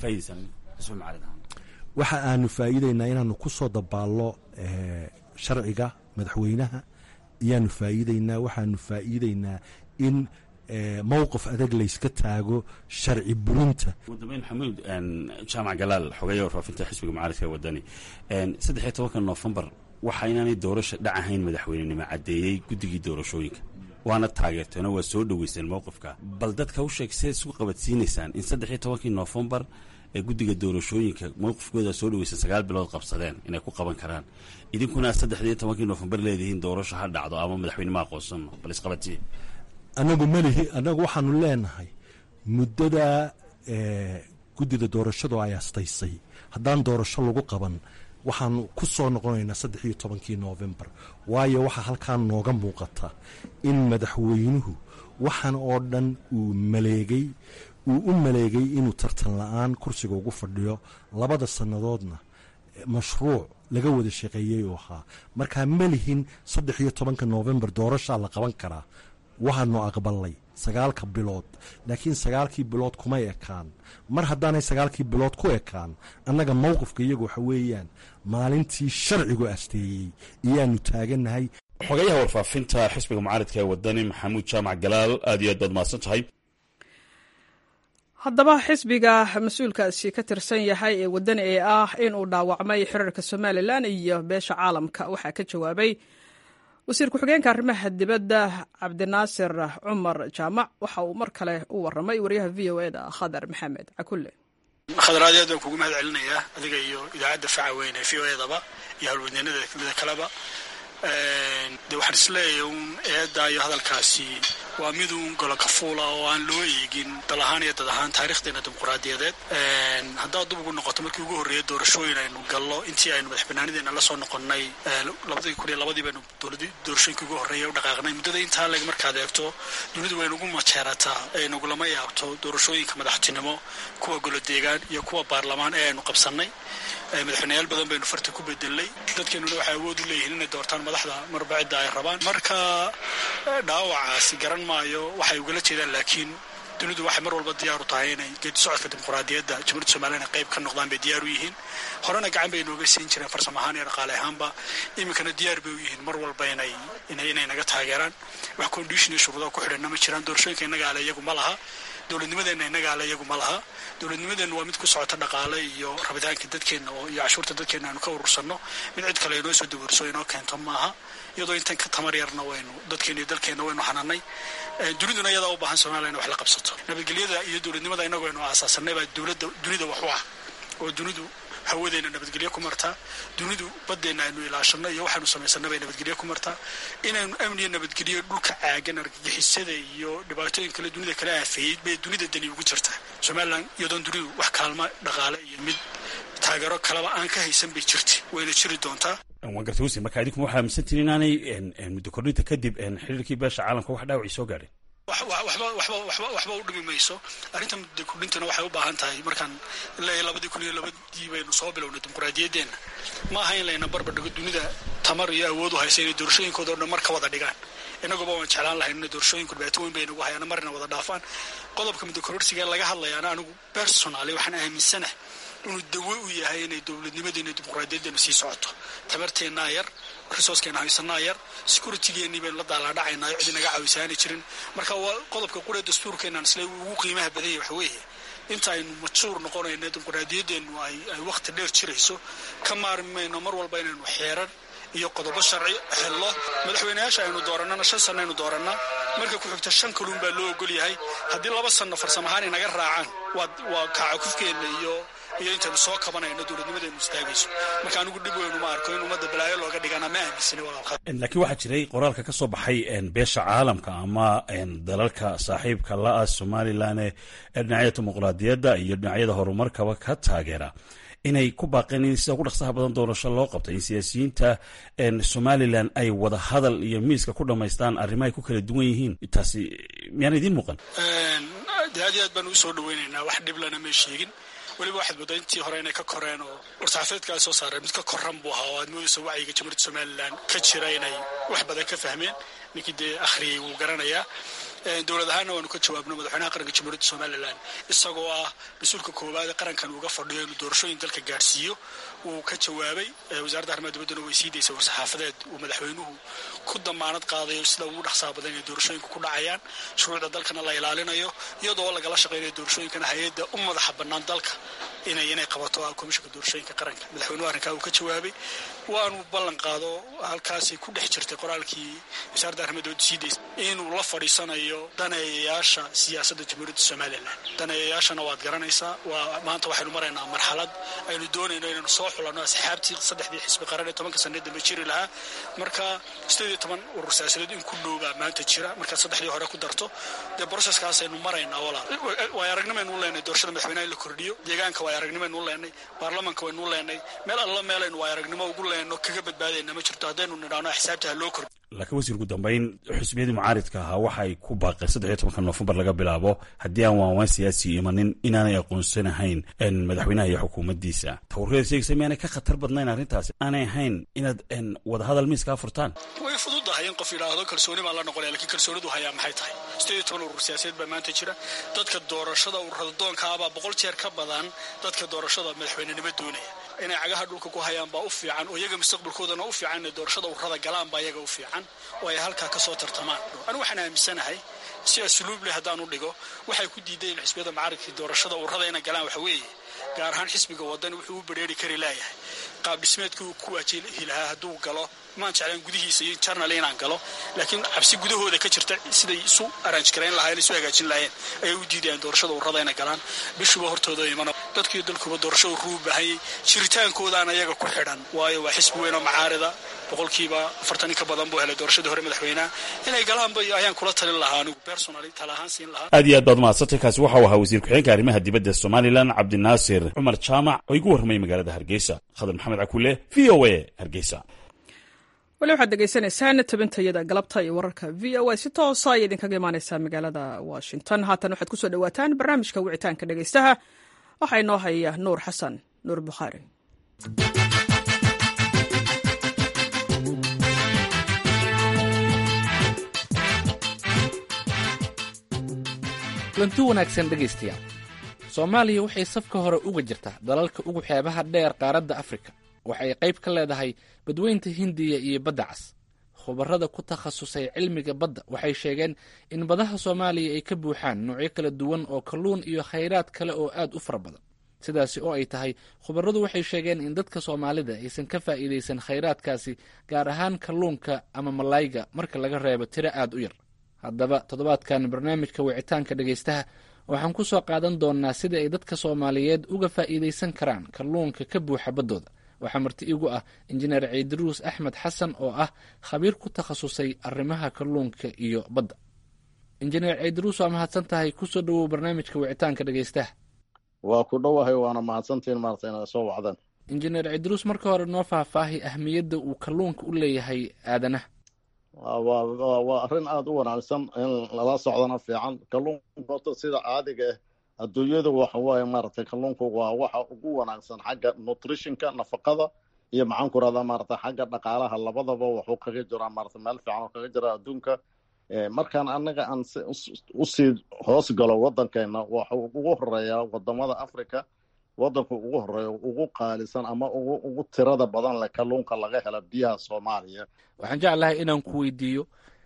waxa aanu faa'iidaynaa inaanu ku soo dabaallo sharciga madaxweynaha ayaanu faa'iidaynaa waxaanu faa'iidaynaa in mowqif adag layska taago sharci burinta ugu dambeyn maxamuud jaamac galaal xogeeya warfaafinta xisbiga mucaaridka wadani saddexiyo tobanka noofembar waxa inaanay doorasha dhac ahayn madaxweynenimo caddeeyey guddigii doorashooyinka waana taageerteeno waa soo dhoweyseen mowqifka bal dadka u sheeg sidaad isku qabadsiinaysaan in saddexiyo tobankii noofembar ee guddiga doorashooyinka mowqifkooda soo dhaweysan sagaal bilood qabsadeen inay ku qaban karaan idinkuna saddexdiyo tobankii noofembar leedihiin doorasho ha dhacdo ama madaxweynema aqoonsano bal isqabadsiye anagu malihi annagu waxaanu leenahay muddada guddida doorashadu ay astaysay haddaan doorasho lagu qaban waxaanu ku soo noqonaynaa saddex iyo tobankii noofembar waayo waxaa halkaa nooga muuqata in madaxweynuhu waxaan oo dhan uu maleegay uu u maleegay inuu tartan la-aan kursiga ugu fadhiyo labada sannadoodna mashruuc laga wada shaqeeyey uu ahaa markaa ma lihin saddex iyo tobanka noofembar doorashaa la qaban karaa waxaanu aqbalnay sagaalka bilood laakiin sagaalkii bilood kumay ekaan mar haddaanay sagaalkii bilood ku ekaan annaga mowqifka iyagu waxa weeyaan maalintii sharcigu asteeyey iyaanu taagannahay xogayaha warfaafinta xisbiga mucaaridka ee wadani maxamuud jaamac galaal aad iyo aad baad mahadsan tahay haddaba xisbiga mas-uulkaasi ka tirsan yahay ee wadani ee ah inuu dhaawacmay xiriirka somalilan iyo beesha caalamka waxaa ka jawaabay wasiir ku-xigeenka arrimaha dibadda cabdinaasir cumar jaamac waxa uu mar kale u waramay wariyaha v o eda khadar maxamed cakulle khadaraad aad baan kugu mahad celinayaa adiga iyo idaacadda faca weyn ee v o edaba iyo howlwadeenada kaleba de waxaan isleeyahay un eedda iyo hadalkaasi waa miduun golo kafuula oo aan loo eegin dal ahaan iyo dad ahaan taarikhdeena dimuquraadiyadeed haddaad dub ugu noqoto markii ugu horreeya doorashooyin aynu gallo intii aynu madax banaanideena la soo noqonnay labadii kun iyo labadii baynu doorashooyinkii ugu horreeya u dhaqaaqnay muddada intaa leg markaad eegto dunidu way nagu majeerataa ee nagulama yaabto doorashooyinka madaxtinimo kuwa golo deegaan iyo kuwa baarlamaan ee aynu qabsannay madaxweyneyaal badan baynu farta ku bedelnay dadkeenuna waxay awood u leeyihiin inay doortaan madaxda marba cidda ay rabaan marka dhaawacaasi garan maayo waxay ugala jeedaan laakiin dunidu waxay mar walba diyaar u tahay inay geedi socodka dimuquraadiyadda jamhuuriyadda somalilan qayb ka noqdaan bay diyaar u yihiin horena gacan bay nooga siin jireen farsamo ahaan iyo dhaqaale ahaanba iminkana diyaar bay u yihiin mar walba inay inay naga taageeraan wax condition iyo shuruudaha ku xidhanna ma jiraan doorashooyinka innaga ale iyagu ma laha dowladnimadeenna innaga ale iyagu ma laha dowladnimadeenna waa mid ku socota dhaqaale iyo rabitaanka dadkeenna oo iyo cashuurta dadkeenna aanu ka urursanno mid cid kale inoo soo dawarso inoo keento maaha iyadoo intan ka tamar yarna waynu dadkeenna iyo dalkeenna waynu xananay duniduna iyadaa u baahan somaliya in wax la qabsato nabadgelyada iyo dowladnimada innagu aynu aasaasanay baa dowladda dunida wax u ah oo dunidu hawadeenna nabadgelyo ku martaa dunidu baddeenna aynu ilaashanno iyo waxaanu samaysanna bay nabadgelyo ku martaa inaynu amniyo nabadgelyo dhulka caagan argagixisada iyo dhibaatooyin kale dunida kala aafeeyey bay dunida dani ugu jirtaa somalilan iyadoon dunidu wax kaalma dhaqaale iyo mid taageero kaleba aan ka haysan bay jirta wayna jiri doontaa waan gartay wasi marka adinkuma waxaa aaminsantiin inaanay muddo kordhinta kadib xiriirkii beesha caalamka wax dhaawacii soo gaadheen waxba u dhimi mayso arrinta muddo kordhintana waxay u baahan tahay markaan ilaa labadii kun iyo labadii baynu soo bilownay dimuquraadiyaddeenna ma aha in layna barbardhigo dunida tamar iyo awood u haysa inay doorashooyinkooda o dhan mar ka wada dhigaan inaguba waan jeclaan lahayn inay doorashooyinku dhibaato weyn bay nagu hayaan marina wada dhaafaan qodobka muddo kordhsiga laga hadlayaana anigu personaly waxaan aaminsanahay inuu dawo u yahay inay dowladnimadeena dimuquraadiyadeena sii socoto tabarteennaa yar resourcekeena haysanaa yar securitygeennii baynu la daalaadhacaynaa cidi naga caawisaani jirin marka waa qodobka quree dastuurkeenaan isle ugu qiimaha badanya waxa weeye inta aynu majuur noqonayno dimuquraadiyaddeennu ay wakhti dheer jirayso ka maarmi mayno mar walba inaynu xeeran iyo qodobo sharci xello madaxweyneyaasha aynu doorannana shan sanno aynu doorannaa marka ku xigta shan kaluun baa loo ogol yahay haddii laba sanno farsamo ahaan inaga raacaan waa kaacakufkeenna iyo iyo intaynu soo kabanayno dowladnimadeenu istaagayso marka anigu dhib weynu ma arko in ummadda balaayo looga dhigana ma aaminsani laakiin waxaa jiray qoraalka ka soo baxay beesha caalamka ama dalalka saaxiibka la-ah somalilan ee dhinacyada dimuquraadiyadda iyo dhinacyada horumarkaba ka taageera inay ku baaqeen in sida ugu dhaqsaha badan doorasho loo qabto in siyaasiyiinta somalilan ay wada hadal iyo miiska ku dhammaystaan arrimahay ku kala duwan yihiin taasi miyaan idiin muuqan de aad iyo aad baan ugu soo dhaweynaynaa wax dhiblana may sheegin weliba waxaad moodaa intii hore inay ka koreen oo war-saxaafeedkaa soo saareen mid ka koran buu ahaa oo aad moodaysa wacyiga jamhuuriyadda somalilan ka jira inay wax badan ka fahmeen ninkii dee akhriyey wuu garanayaa dowlad ahaanna waanu ka jawaabno madaxweynaha qaranka jamhuuriyadda somalilan isagoo ah mas-uulka koowaad ee qarankan uga fadhiyo inuu doorashooyin dalka gaadhsiiyo wuu ka jawaabay wasaaradda arrimaha dibaddana way sii daysay war-saxaafadeed uu madaxweynuhu ku damaanad qaadayo sida ugu dhaqsaha badan inay doorashooyinka ku dhacayaan shuruucda dalkana la ilaalinayo iyadoo lagala shaqaynayo doorashooyinkana hay-adda u madaxa bannaan dalka inay inay qabato komishanka doorashooyinka qaranka madaxweynuhu arrinkaa uu ka jawaabay waanu ballan qaado halkaasay ku dhex jirtay qoraalkii wasaaradda arrimaha dibadda sii daysay inuu la fadhiisanayo daneeyayaasha siyaasadda jamhuuriyadda somalilan daneeyayaashana waad garanaysaa waa maanta waxaynu maraynaa marxalad aynu doonayno inaynu soo xulanno asxaabtii saddexdii xisbi qaran ee tobanka sanee dambe jiri lahaa marka sideed iyo toban urur siyaasadeed in ku dhowbaa maanta jira markaad saddexdii hore ku darto dee broseskaasaynu maraynaa walaal waay aragnimaynu u leenay doorashada madaxweynaha in la kordhiyo deegaanka waay aragnimaynu u leenay baarlamanka waynu u leenay meel alla meelaynu waay aragnimo ugu leenno kaga badbaadayna ma jirto haddaynu nidhaano xisaabta ha loo kordhiyo laakiin wasiir ugu dambeyn xusbiyadii mucaaridka ahaa waxay ku baaqeen saddex iyo tobanka noofembar laga bilaabo haddii aan waanwaan siyaasi imanin inaanay aqoonsanahayn madaxweynaha iyo xukuumaddiisa tawreeda sheegaysa miyaanay ka khatar badnayn arrintaasi aanay ahayn inaad wadahadal miiskaa furtaan way fududahay in qof yidhaahdo kalsooni baan la noqonaya lakiin kalsoonidu hayaa maxay tahay sideed iyo toban urur siyaasadeed baa maanta jira dadka doorashada ururada doonkaabaa boqol jeer ka badan dadka doorashada madaxweynenimo doonaya inay cagaha dhulka ku hayaan baa u fiican oo iyaga mustaqbalkoodana u fiican inay doorashada urrada galaan baa iyaga u fiican oo ay halkaa ka soo tartamaan anigu waxaan aaminsanahay si asluub leh haddaan u dhigo waxay ku diideen xisbiyada macaradkii doorashada urrada inay galaan waxa weeye gaar ahaan xisbiga wadani wuxuu u badheeri kari laayahay qaab dhismeedkii uu ku waajihi lahaa hadduu galo maan jeclaan gudihiisa iyo jarnal inaan galo laakiin cabsi gudahooda ka jirta siday isu aranj garayn lahayen isu hagaajin lahayen ayay u diidayaan doorashada urrada inay galaan bishuba hortooda imana dadkiiyo dalkuba doorasho urruu baahanyay jiritaankoodaana iyaga ku xidhan waayo waa xisbi weyn oo macaarida boqolkiiba afartan in ka badan buu helay doorashadii hore madaxweynaha inay galaanba ayaan kula talin lahaa anigu personally tala ahaan siin lahaa aad iyo aad baad mahadsantay kaasi waxau ahaa wasiir ku-xigeenka arrimaha dibadda somalilan cabdinaasir cumar jaamac oo igu warramay magaalada hargeysa khadar maxamed cakule v o a hargeysa weli waxaad degeysanaysaan tabintayada galabta iyo wararka v o a si toosa ayay idinkaga imaaneysaa magaalada washington haatan waxaad kusoo dhawaataan barnaamijka wicitaanka dhegeystaha waxaa inoo haya nuur xasan nuur bukhaari kulanti wanaagsan dhegaystayaal soomaaliya waxay safka hore uga jirtaa dalalka ugu xeebaha dheer qaaradda afrika waxay qayb ka leedahay badweynta hindiya iyo badda cas khubarrada ku takhasusay cilmiga badda waxay sheegeen in badaha soomaaliya ay ka buuxaan noocyo kala duwan oo kalluun iyo khayraad kale oo aad u fara badan sidaasi oo ay tahay khubarradu waxay sheegeen in dadka soomaalida aysan ka faa'iidaysan khayraadkaasi gaar ahaan kalluunka ama malayga marka laga reebo tiro aad u yar haddaba toddobaadkan barnaamijka wicitaanka dhegaystaha waxaan ku soo qaadan doonnaa sida ay dadka soomaaliyeed uga faa'iidaysan karaan kalluunka ka buuxa baddooda waxaa marti igu ah injineer ciidiruus axmed xasan oo ah khabiir ku takhasusay arrimaha kalluunka iyo badda injineer ciidiruus waa mahadsan tahay kusoo dhowow barnaamijka wicitaanka dhegaystaha waa ku dhowahay waana mahadsantiin maarata inaad soo wacdaan injineer ciidiruus marka hore noo faahfaahi ahmiyadda uu kalluunka u leeyahay aadanaha waa arrin aada u wanaagsan in lala socdana fiican kalluunka horta sida caadiga ah adduunyada waxa waaye maaragtay kalluunku waa waxa ugu wanaagsan xagga nutritionka nafaqada iyo maxaan ku rahdaa maarata xagga dhaqaalaha labadaba waxuu kaga jiraa maarata meel fiican oo kaga jira adduunka markaan annaga aan usii hoos galo waddankeena waxa ugu horeeyaa wadamada africa waddanku ugu horeeya ugu qaalisan ama ugu tirada badan leh kalluunka laga hela biyaha soomaaliya waxaan jeclahay inaan ku weydiiyo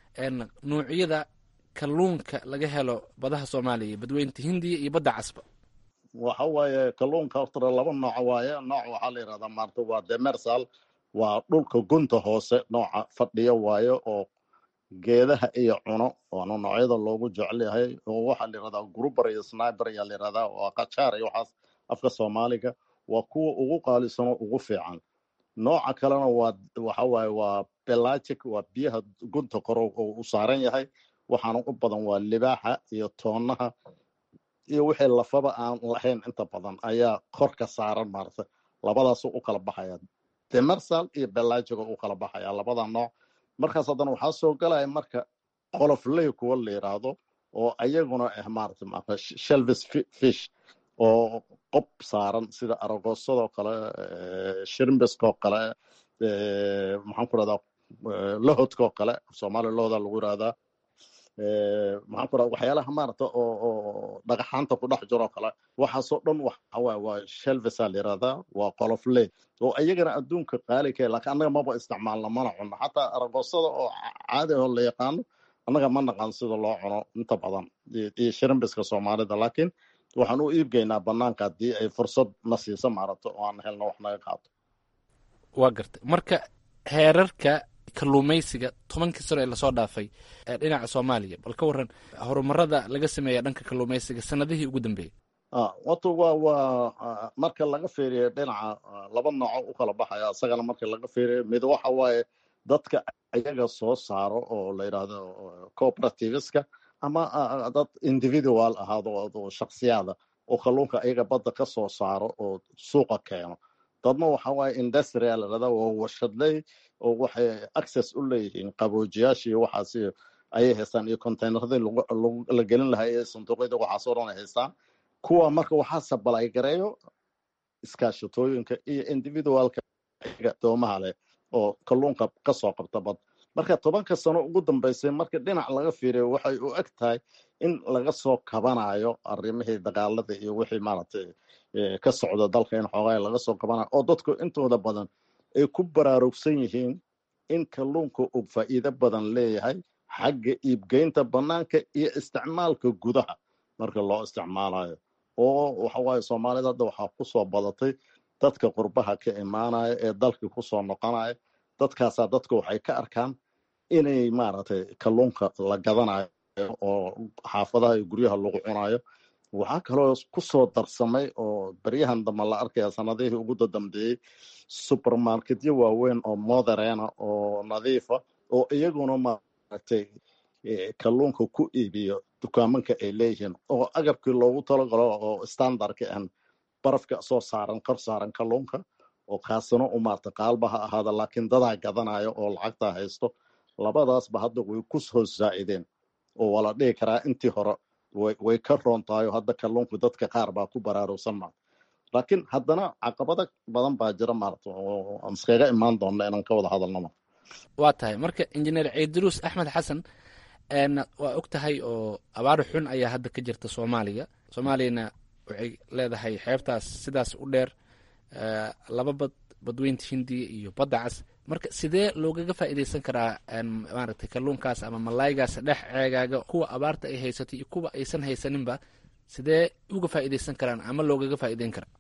nuucyada kalluunka laga helo badaha soomaaliya badweynta hindiya iyo badda casba waxa waaye kalluunka horta laba nooc waaye nooc waxaa la yidhahdaa maarta waa demersal waa dhulka gunta hoose nooca fadhiya waaye oo geedaha iyo cuno waana noocyada loogu jecel yahay oo waxaa la yidhahdaa gruber iyo sniber ayaa la yidhahdaa waa qajaar iyo waxaas afka soomaaliga waa kuwa ugu qaalisanoo ugu fiican nooca kalena waa waxa waaye waa belagic waa biyaha gunta koro oo u saaran yahay waxaana u badan waa libaaxa iyo toonaha iyo wixii lafaba aan lahayn inta badan ayaa kor ka saaran maarata labadaasu u kala baxaya demersal iyo belagiga u kala baxaya labada nooc markaas haddana waxaa soo galaya marka qolofley kuwa la yidhaahdo oo ayaguna ah maarata maarata shelvis fish oo qob saaran sida aragosadoo kale shirmbiskoo kale maxaan ku rahdaa lahodkoo kale soomaaliya lahodaa lagu yihahdaa maxaan ku rahda waxyaalaha maarata oo oo dhagaxaanta ku dhex jiroo kale waxaasoo dhan waxa waye waa shelvisa la yihahdaa waa qolofley oo iyagana adduunka qaali ka lakin annaga maba isticmaalna mana cuno xataa aragosada oo caadi oo la yaqaano annaga ma naqaan sida loo cuno inta badan iyo shirmbiska soomaalida laakiin waxaan u iibgeynaa banaanka haddii ay fursad na siiso maaragto oo aan helno wax naga qaato waa gartay marka heerarka kalluumaysiga tobankii sano ee lasoo dhaafay ee dhinaca soomaaliya bal ka waran horumarada laga sameeya dhanka kalluumaysiga sanadihii ugu dambeeyey wato waa waa marka laga fiiriyo dhinaca laba nooco u kala baxaya isagana marka laga fiiriyo mid waxa waaye dadka ayaga soo saaro oo la yidhaahdo cooperativeska ama dad individual ahaado shaksiyaada oo kalluunka ayaga badda ka soo saaro oo suuqa keeno dadna waxa waaye industrial ladhahdaa waa warshadley oo waxay access u leeyihiin qaboojiyaashii waxaas ayay haystaan iyo containeradii la gelin lahaa iyo sanduuqyada waxaasoo dhan ay haystaan kuwa marka waxaa sabalay gareeyo iskaashatooyinka iyo individualka doomaha leh oo kalluunka kasoo qabta bad marka tobanka sano ugu dambeysay marka dhinac laga fiiriyo waxay u eg tahay in laga soo kabanayo arrimihii dagaalada iyo wixii maaragtay ka socda dalka in xoogaa laga soo kabanayo oo dadku intooda badan ay ku baraarugsan yihiin in kalluunka uu faa'iido badan leeyahay xagga iibgeynta bannaanka iyo isticmaalka gudaha marka loo isticmaalayo oo waxawaaye soomaalida hadda waxaa kusoo badatay dadka qurbaha ka imaanaya ee dalkii kusoo noqonaya dadkaasaa dadka waxay ka arkaan inay maaragtay kalluunka la gadanayo oo xaafadaha iyo guryaha lagu cunayo waxaa kaloo kusoo darsamay oo beryahan dambe la arkaya sanadihii ugu dadambeeyey supermarketyo waaweyn oo moderena oo nadiifa oo iyaguna maaragtay kalluunka ku iibiyo dukaamanka ay leeyihiin oo agabkii loogu talagalo oo standardka an barafka soo saaran kor saaran kalluunka oo kaasina u maarta qaalba ha ahaada laakiin dadaa gadanayo oo lacagtaa haysto labadaasba hadda way ku soo zaa'ideen oo waa la dhihi karaa intii hore way ka roon tahay oo hadda kalluunku dadka qaar baa ku baraarugsan maarta laakiin haddana caqabado badan baa jira maarata oo aan iskaga imaan doonna inaan ka wada hadalno ma waa tahay marka injineer ciidiruus axmed xasan waa og tahay oo abaar xun ayaa hadda ka jirta soomaaliya soomaaliyana waxay leedahay xeebtaas sidaas u dheer laba bad badweynta hindiya iyo badda cas marka sidee loogaga faa'iidaysan karaa maaragtay kalluunkaas ama malaygaas dhex ceegaaga kuwa abaarta ay haysatay iyo kuwa aysan haysaninba sidee uga faa'iidaysan karaan ama loogaga faa'iideyn karaa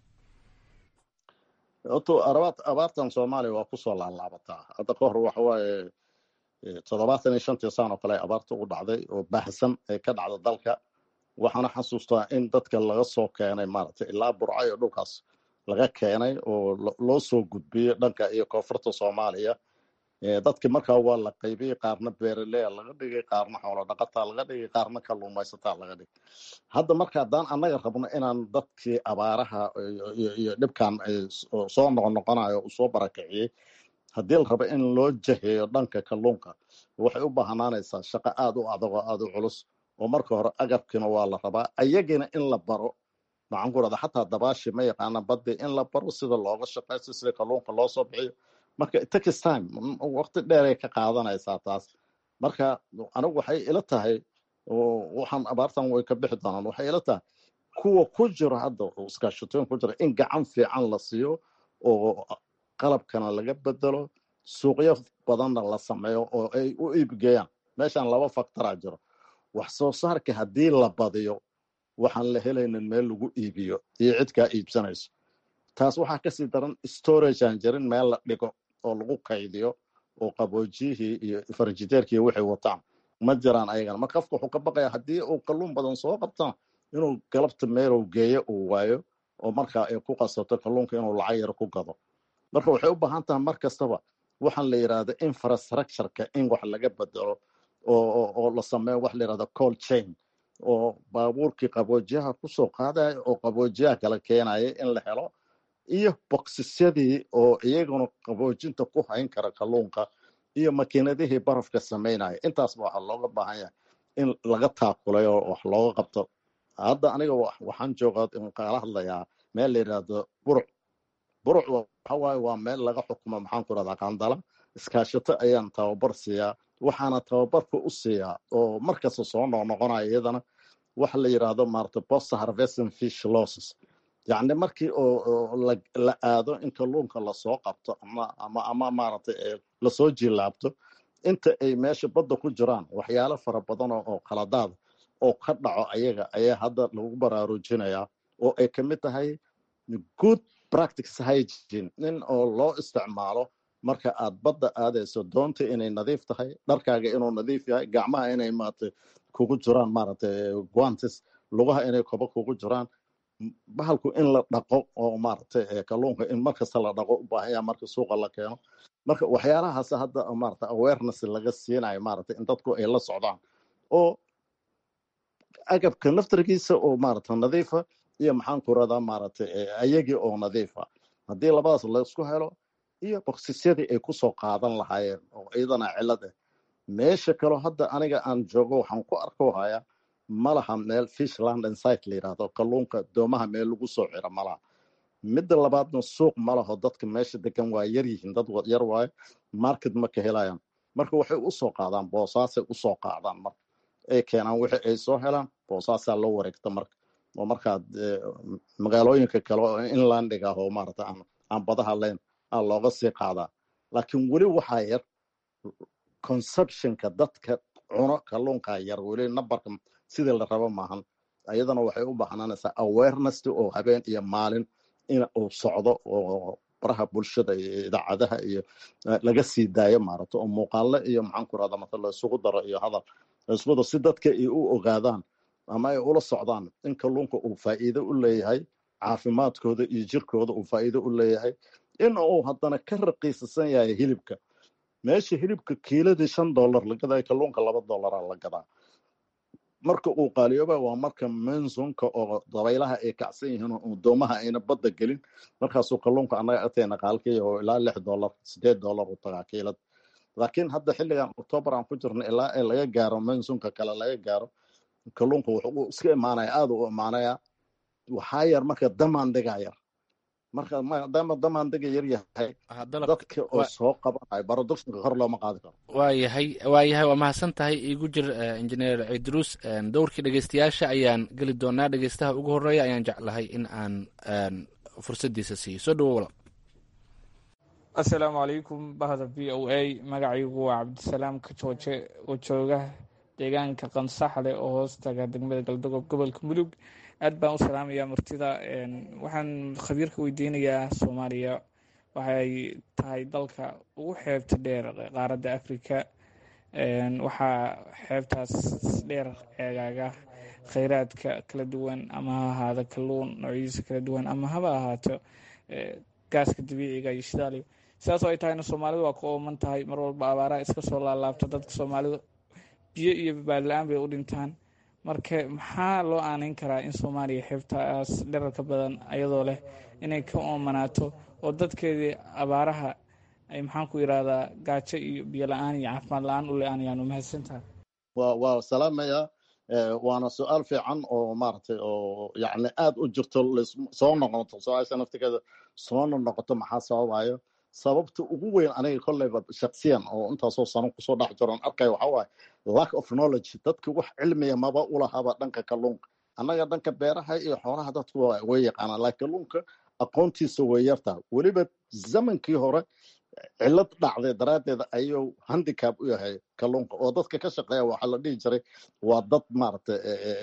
horta abaartan soomaaliya waa kusoo laalaabataa hadda ka hor waxa waaye toddobaatan iyo shantii saan oo kale abaarta ugu dhacday oo baahsan ee ka dhacda dalka waxaana xasuustaa in dadka laga soo keenay maaragtay ilaa burca iyo dhulkaas laga keenay oo loo soo gudbiyey dhanka iyo koonfurta soomaaliya dadki markaa waa la qaybiyey qaarna beeraleya laga dhigay qaarna xoolo dhaqataa laga dhigay qaarna kalluumaysataa laga dhigay hadda marka haddaan annaga rabno inaan dadkii abaaraha iyo dhibkan soo noqonoqonayo uu soo barakiciyey haddii la rabo in loo jaheeyo dhanka kalluunka waxay u baahnaanaysaa shaqo aada u adag oo aada u culus oo marka hore agabkiina waa la rabaa ayagina in la baro maxaan ku rahda xataa dabaashi ma yaqaana baddi in la baro sida looga shaqaysto sida kalluunka loo soo bixiyo marka takis time waqti dheeray ka qaadanaysaa taas marka anigu waxay ila tahay waxaan abaartan way ka bixi doonaan waxay ila tahay kuwa ku jiro hadda iskaashatooyin ku jira in gacan fiican la siiyo oo qalabkana laga bedelo suuqyo badanna la sameeyo oo ay u iibgeeyaan meeshan laba faktoraa jiro wax soo saarka haddii la badiyo waxaan la helaynin meel lagu iibiyo iyo cid kaa iibsanayso taas waxaa kasii daran storage aan jirin meel la dhigo oo lagu kaydiyo oo qaboojiyihii iyo farjiteerkii waxay wataan ma jiraan ayagana marka qofka wuxuu ka baqaya haddii uu kalluun badan soo qabtana inuu galabta meelow geeyo uu waayo oo markaa ay ku qasato kalluunka inuu lacag yar ku gado marka waxay u baahan tahay mar kastaba waxaan la yidhahda infrastructureka in wax laga bedelo oo la sameeyo wax la yidhahda call chain oo baabuurkii qaboojiyaha kusoo qaadaya oo qaboojiyaha kala keenaya in la helo iyo boksisyadii oo iyaguna qaboojinta ku hayn kara kalluunka iyo makiinadihii barafka samaynaya intaasba waxaa looga baahan yahay in laga taakulay oo wax looga qabto hadda aniga waxaan joogaa kala hadlayaa meel la yidhaahdo buruc buruc waxawaaye waa meel laga xukumo maxaan ku rahdaa qandala iskaashato ayaan tababar siiyaa waxaana tababarka u siiyaa oo markasta soo noqnoqonaya iyadana waxa la yidhaahdo maarata post harvesting fish losses yacni markii oo la aado in kalluunka lasoo qabto ama ama ama maaragtay lasoo jilaabto inta ay meesha badda ku jiraan waxyaalo fara badan oo qaladaada oo ka dhaco ayaga ayaa hadda lagu baraarujinayaa oo ay ka mid tahay good practice hygiene in oo loo isticmaalo marka aad badda aadayso doonta inay nadiif tahay dharkaaga inuu nadiif yahay gacmaha inay maaragtay kugu jiraan maaragtay guantes lugaha inay kobo kugu jiraan bahalku in la dhaqo oo maaragtay kalluunka in markasta la dhaqo u baahan yaha marka suuqa la keeno marka waxyaalahaas hadda maarata awareness laga siinayo maaragtay in dadku ay la socdaan oo agabka naftarkiisa oo maarata nadiifa iyo maxaan ku radaa maaragtay ayagii oo nadiifa haddii labadaas laisku helo iyo boksisyadii ay kusoo qaadan lahaayeen oo iyadana cilad ah meesha kaloo hadda aniga aan joogo waxaan ku arko hayaa malaha meel fishland insite la yidhahdo kalluunka doomaha meel lagu soo ciro malaha midda labaadna suuq malaho dadka meesha degan waa yar yihiin dad yar waayo market ma ka helayaan marka waxay usoo qaadaan boosaasay usoo qaadaan marka ay keenaan wixii ay soo helaan boosaasaa loo wareegta marka oo markaad magaalooyinka kale oo inlandig ah oo maarata aan aan badaha layn aa looga sii qaadaa laakiin weli waxaa yar conceptionka dadka cuno kalluunkaa yar weli nambarka sidii la rabo maahan iyadana waxay u baahnanaysaa awareness oo habeen iyo maalin in uu socdo oo baraha bulshada iyo idaacadaha iyo laga sii daayo maarata oo muuqaale iyo maxaan ku rahda mata la isugu daro iyo hadal la isugu daro si dadka ay u ogaadaan ama ay ula socdaan in kalluunka uu faa'iido u leeyahay caafimaadkooda iyo jirkooda uu faa'iido u leeyahay in uu haddana ka raqiisasan yahay hilibka meesha hilibka kiiladii shan dollar la gadaa kalluunka laba dollaraa la gadaa marka uu qaaliyooba waa marka mensonka oo dabaylaha ay kacsan yihiin oo doomaha ayna badda gelin markaasuu kalluunka annaga agteena qaalkii oo ilaa lix dollar sideed dollar u tagaa kiilad laakiin hadda xilligan octoobar aan ku jirno ilaa ay laga gaaro mensonka kale laga gaaro kalluunka wuxuu iska imaanaya aada u imaanaya waxaa yar marka damaandigaa yar marka maadaama damaandiga yar yahay dadka oo soo qabanayo baroductionka kor looma qaadi karo waayahay waayahay waa mahadsan tahay igu jir injineer cidruus dowrkii dhegeystayaasha ayaan geli doonaa dhegeystaha ugu horeeya ayaan jeclahay in aan fursaddiisa siiyo soo dhawo walaal assalaamu calaykum bahda v o a magacaygu waa cabdisalaam kajooje oo jooga deegaanka qansaxle oo hoos taga degmada galdogob gobolka mudug aad baan u salaamayaa martida waxaan khabiirka weydiinayaa soomaaliya waxay tahay dalka ugu xeebta dheer qaaradda africa waxaa xeebtaas dheer eegaaga kheyraadka kala duwan ama ha ahaado kalluun noocyadiisa kala duwan ama haba ahaato gaaska dabiiciga iyo shidaaliyo sidaas oo ay tahayna soomaalidu waa ku ooman tahay mar walba abaaraha iska soo laalaabta dadka soomaalidu biyo iyo babaadla-aan bay u dhintaan marka maxaa loo aaneyn karaa in soomaaliya xeebtaas dherarka badan ayadoo leh inay ka oomanaato oo dadkeedii abaaraha ay maxaan ku yidhahdaa gaajo iyo biyo la-aan iyo caafimaad la-aan u le-aanayaan umahadsantaha wa waa salaamaya waana su-aal fiican oo maaragtay oo yacni aad u jirto soo noqoto su-aasha naftigeeda soona noqoto maxaa sababayo sababta ugu weyn aniga kolleyba shaksiyan oo intaasoo sano kusoo dhex jiroon arkaya waxaa waaye lack of knowledge dadka wax cilmiya maba ulahaba dhanka kalluunka annaga dhanka beeraha iyo xoolaha dadku way yaqaanaan laakiin kalluunka aqoontiisa way yartaa weliba zamankii hore cilad dhacday daraaddeed ayuu handicap u yahay kalluunka oo dadka ka shaqeeya waxaa la dhihi jiray waa dad maaragtay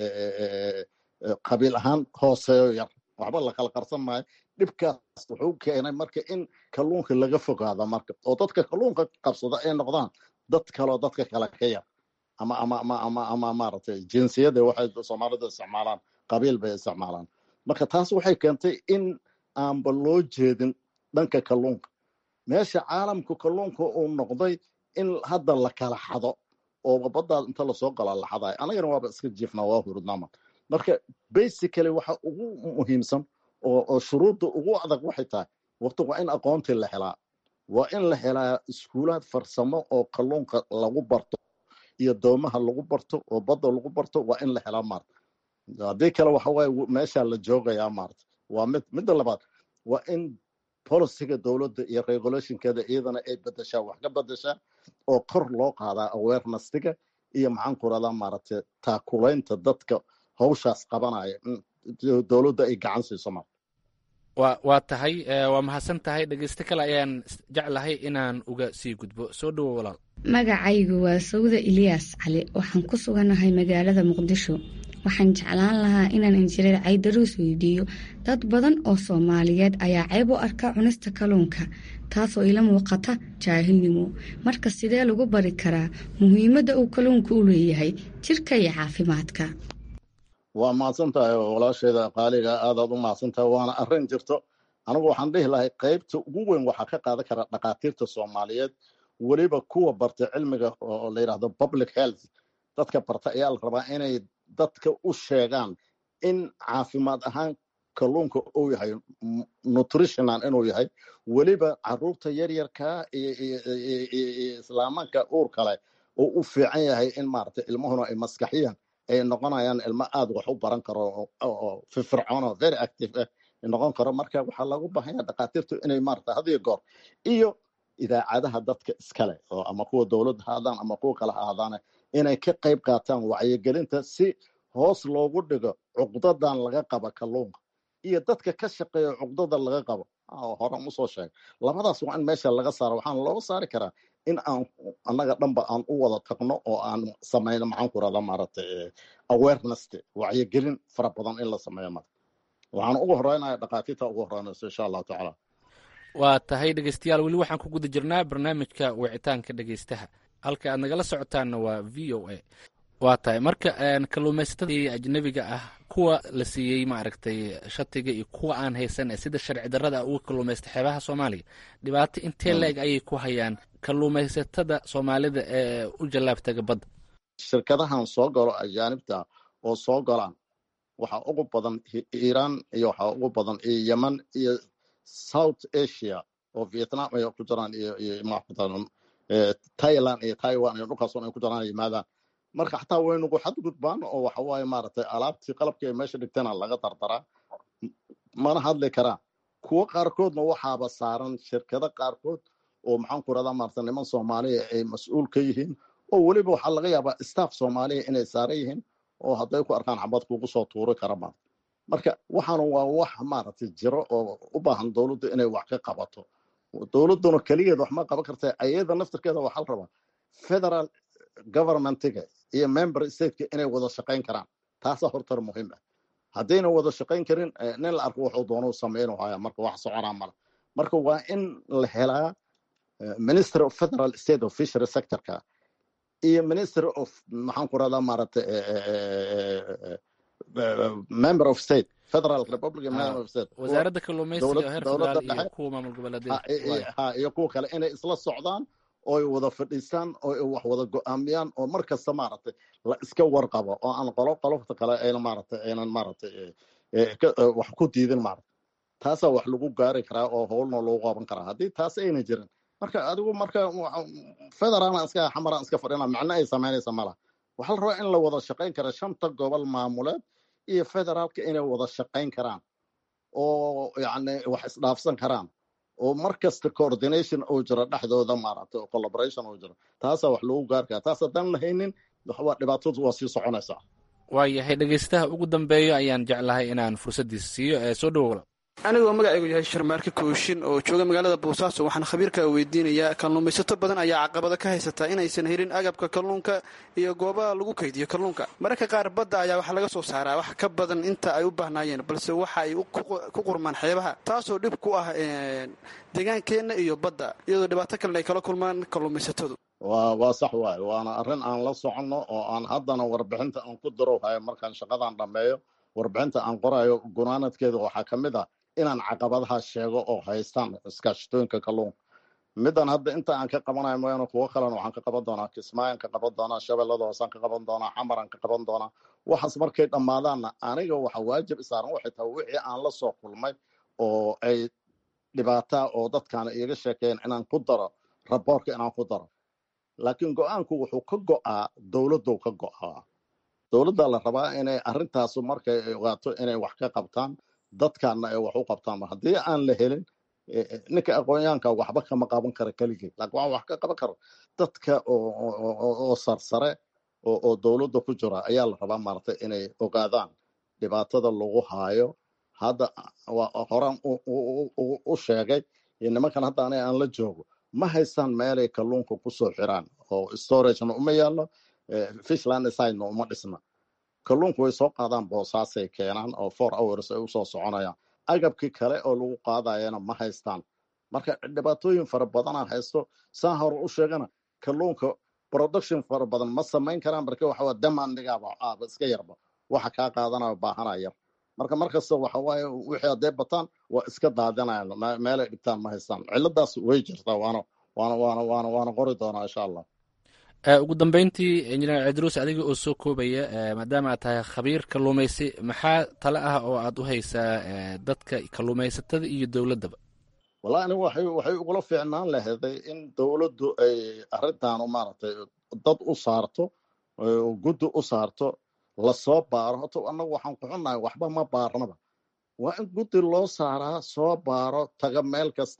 qabiil ahaan hooseeyo yar waxba la kala qarsan maayo dhibkaas wuxuu keenay marka in kalluunka laga fogaado marka oo dadka kalluunka qabsada ay noqdaan dad kaloo dadka kale ka yar ama ama ama ama ama maaragtay jinsiyada waxay soomaalida isticmaalaan qabiil bay isticmaalaan marka taas waxay keentay in aanba loo jeedin dhanka kalluunka meesha caalamka kalluunka uu noqday in hadda la kala xado oo baddaas inta lasoo galaa la xadayo anagana waaba iska jiifnaa waa hurudnaama marka basically waxa ugu muhiimsan oo shuruudda ugu adag waxay tahay waqti waa in aqoontii la helaa waa in la helaa iskuulaad farsamo oo kalluunka lagu barto iyo doomaha lagu barto oo badda lagu barto waa in la helaa maarta haddii kale waxa waaye meeshaa la joogayaa maarta waa mid midda labaad waa in policiga dowladda iyo regulationkeeda iyadana ay bedeshaa wax ka bedeshaa oo kor loo qaadaa awarenessiga iyo maxaan ku radaa maaragtay taakulaynta dadka hawshaas qabanaya dowladda ay gacan siiso marka wa waa tahay waa mahadsan tahay dhegeysto kale ayaan jeclahay inaan uga sii gudbo soo dhowo walaal magacaygu waa sawda ilyaas cali waxaan ku suganahay magaalada muqdisho waxaan jeclaan lahaa inaan injineer caydaruus weydiiyo dad badan oo soomaaliyeed ayaa ceeb u arka cunista kalluunka taasoo ila muuqata jaahilnimo marka sidee lagu bari karaa muhiimadda uu kalluunka u leeyahay jirka iyo caafimaadka waa mahadsan tahay walaasheeda qaaliga aadaad u mahadsan tahay waana arrin jirto anigu waxaan dhihi lahay qaybta ugu weyn waxaa ka qaadan kara dhakhaatiirta soomaaliyeed weliba kuwa barta cilmiga oo la yidhahdo public health dadka barta ayaa la rabaa inay dadka u sheegaan in caafimaad ahaan kalluunka uu yahay nutritionan inuu yahay weliba caruurta yaryarkaa iyo islaamanka uur kale oo u fiican yahay in maaragtay ilmuhuna ay maskaxiyan ay noqonayaan ilmo aad wax u baran karo oo firfircoon oo very active ah noqon karo marka waxaa lagu baahanya dhakhaatiirtu inay maarata hadiyo goor iyo idaacadaha dadka iskale oo ama kuwa dowladda ha ahaadaan ama kuwa kale ha ahaadaane inay ka qayb qaataan wacyigelinta si hoos loogu dhigo cuqdadan laga qaba kalluunka iyo dadka ka shaqeeya cuqdada laga qabo horan usoo sheegay labadaas waa in meesha laga saaro waxaana looga saari karaa in aan annaga dhanba aan u wada tagno oo aan samayno maxaan ku rahda maaragtay awareness wacyigelin fara badan in la sameeyo marka waxaan ugu horeynaya dhakhaatiirta ugu horeynayso insha allahu tacaala waa tahay dhegeystayaal weli waxaan ku guda jirnaa barnaamijka wicitaanka dhegeystaha halka aad nagala socotaanna waa v o a waa tahay marka kalluumaysatada ajnabiga ah kuwa la siiyey maaragtay shatiga iyo kuwa aan haysan ee sida sharci darrada uga kalluumaysta xeebaha soomaaliya dhibaato intee la-eg ayay ku hayaan kalluumaysatada soomaalida ee u jallaabtaga badda shirkadahan soo galo ajaanibta oo soo galaan waxaa ugu badan iiraan iyo waxaa ugu badan iyo yemen iyo south asia oo vietnam ay ku jiraan iyo iyo thailand iyo taiwan iyo dhulkaas ay ku jiraan yimaadaan marka xataa waynugu xadgudbaan oo waxa waaye maaragtay alaabtii qalabkii ay meesha dhigtana laga dardaraa mana hadli karaan kuwo qaarkoodna waxaaba saaran shirkado qaarkood oo maxaan ku rahdaa maarata niman soomaaliya ay mas-uul ka yihiin oo weliba waxaa laga yaabaa staff soomaaliya inay saaran yihiin oo hadday ku arkaan xabad kugu soo tuuri kara maarata marka waxaana waa wax maaragtay jiro oo u baahan dowladdu inay wax ka qabato dowladduna keligeed wax ma qaban karta ayada naftirkeeda waxaa la rabaa federal governmentiga iyo member stateka inay wada shaqayn karaan taasaa hortar muhiim ah haddayna wada shaqayn karin nin la arko wuxuu doonuu samaynu haya marka wax soconaa male marka waa in la helaa minister of federal state of fishery sectorka iyo minister of maxaan ku rahdaa maaragtay member of state federal republic member of state wasaaradda kalluumaysiga heer federaal iyo kuwa maamul goboleedyada ha iyo kuwa kale inay isla socdaan oo ay wada fadhiistaan oo ay wax wada go-aamiyaan oo mar kasta maaragtay la iska warqabo oo aan qolo qolofta kale ayna maaragtay aynan maaragtay wax ku diidin maaragtay taasaa wax lagu gaari karaa oo howlna lagu qaban karaa haddii taas ayna jirin marka adigu marka federaalna iska xamaraan iska fadhina macno ay samaynaysa mala waxaa la rabaa in la wada shaqayn kara shanta gobol maamuleed iyo federaalka inay wada shaqayn karaan oo yacni wax isdhaafsan karaan oo mar kasta coordination uu jiro dhexdooda maaragtay oo collaboration uu jiro taasaa wax lagu gaari karaa taas haddaan la haynin waa dhibaatadu waa sii soconaysaa waayahay dhegeystaha ugu dambeeya ayaan jeclahay inaan fursaddiisa siiyo ee soo dhawow anigoo magacaygu yahay sharmaarke kooshin oo jooga magaalada boosaaso waxaan khabiirka weydiinayaa kalluumaysato badan ayaa caqabado ka haysata inaysan helin agabka kalluunka iyo goobaha lagu kaydiyo kalluunka mararka qaar badda ayaa waxaa laga soo saaraa wax ka badan inta ay u baahnaayeen balse waxa ay ku qurmaan xeebaha taasoo dhib ku ah deegaankeenna iyo badda iyadoo dhibaato kalena ay kala kulmaan kalluumaysatadu waa waa sax waaye waana arrin aan la soconno oo aan haddana warbixinta aan ku darowhayo markaan shaqadan dhammeeyo warbixinta aan qorayo gunaanadkeeda waxaa ka mid ah inaan caqabadaha sheego oo haystaan iskaashatooyinka kalluunka midan hadda inta aan ka qabanayo mooyaane kuwo kalena waxaan ka qaban doonaa kismaayaan ka qaban doonaa shabeellada hoosaan ka qaban doonaa xamaraan ka qaban doonaa waxaas markay dhammaadaanna aniga waxa waajib isaaran waxay tahay wixii aan la soo kulmay oo ay dhibaataa oo dadkaana iiga sheekeeyeen inaan ku daro raboorka inaan ku daro laakiin go-aanku wuxuu ka go'aa dowladdu ka go'aa dowladda la rabaa inay arrintaasu markay ogaato inay wax ka qabtaan dadkaana ay wax u qabtaan haddii aan la helin ninka aqoonyahanka waxba kama qaban kara keligii laakiin waa wax ka qaban karo dadka oo sarsare oo dowladda ku jira ayaa la rabaa maaragtay inay ogaadaan dhibaatada lagu haayo hadda horaan u sheegay nimankan hadda aniga aan la joogo ma haystaan meelay kalluunka kusoo xiraan oo storagena uma yaallo fishland sidena uma dhisna kalluunku way soo qaadaan boosaasay keenaan oo four hours ay usoo soconayaan agabkii kale oo lagu qaadayana ma haystaan marka dhibaatooyin fara badanaa haysto saa hore u sheegana kalluunka production fara badan ma samayn karaan marka waxa waa demandigaaba aaba iska yarba waxa kaa qaadanayo baahanaa yar marka markasta waxa waaye wixii hadday bataan waa iska daadinayaan meelay dhigtaan ma haystaan ciladaas way jirtaa waana waana waana waana waana qori doonaa insha allah ugu dambeyntii injineer cidruus adiga oo soo koobaya maadaama aad tahay khabiir kalluumaysi maxaa tale ah oo aad u haysaa dadka kalluumaysatada iyo dowladdaba wallahi anigu waxay waxay ugula fiicnaan laheeday in dowladdu ay arrintaanu maaragtay dad u saarto guddi u saarto lasoo baaro horta annagu waxaan ku xunnahay waxba ma baarnaba waa in guddi loo saaraa soo baaro taga meel kasta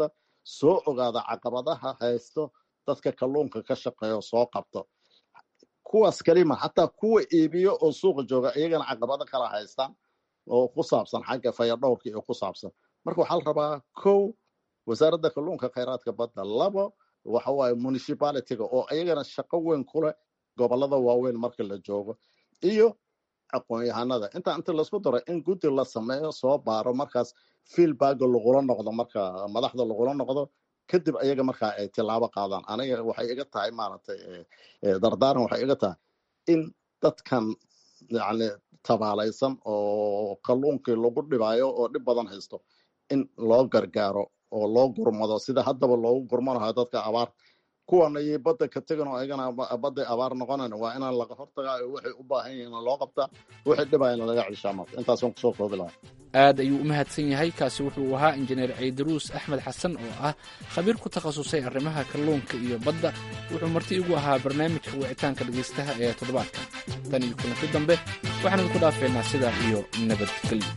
soo ogaada caqabadaha haysto dadka kalluunka ka shaqeeya oo soo qabto kuwaas kalima xataa kuwa iibiyo oo suuqa jooga iyagana caqabado kala haystaan oo ku saabsan xagga fayadhowrka iyo ku saabsan marka waxaa la rabaa kow wasaaradda kalluunka khayraadka badda labo waxa waaye municipalityga oo iyagana shaqo weyn ku leh gobolada waaweyn marka la joogo iyo aqoon-yahanada intaa inta laisku daro in guddi la sameeyo soo baaro markaas feelbagga lagula noqdo marka madaxda lagula noqdo kadib ayaga markaa ay tilaabo qaadaan aniga waxay iga tahay maaragtay dardaaran waxay iga tahay in dadkan yani tabaalaysan oo kalluunkii lagu dhibaayo oo dhib badan haysto in loo gargaaro oo loo gurmado sida haddaba loogu gurmanayo dadka abaar kuwana iyo badda ka tegan oo ayagana badday abaar noqonayn waa inaan laga hortagaa waxay u baahan yihiin loo qabtaa wixii dhibayana laga ceshaa marka intaasaan kusoo koobi lahaa aad ayuu u mahadsan yahay kaasi wuxuu ahaa injineer ciidaruus axmed xasan oo ah khabiir ku takhasusay arrimaha kalluunka iyo badda wuxuu marti igu ahaa barnaamijka wicitaanka dhegaystaha ee toddobaadka tan iyo kulanti dambe waxaan idinku dhaafeynaa sidaa iyo nabadgelyo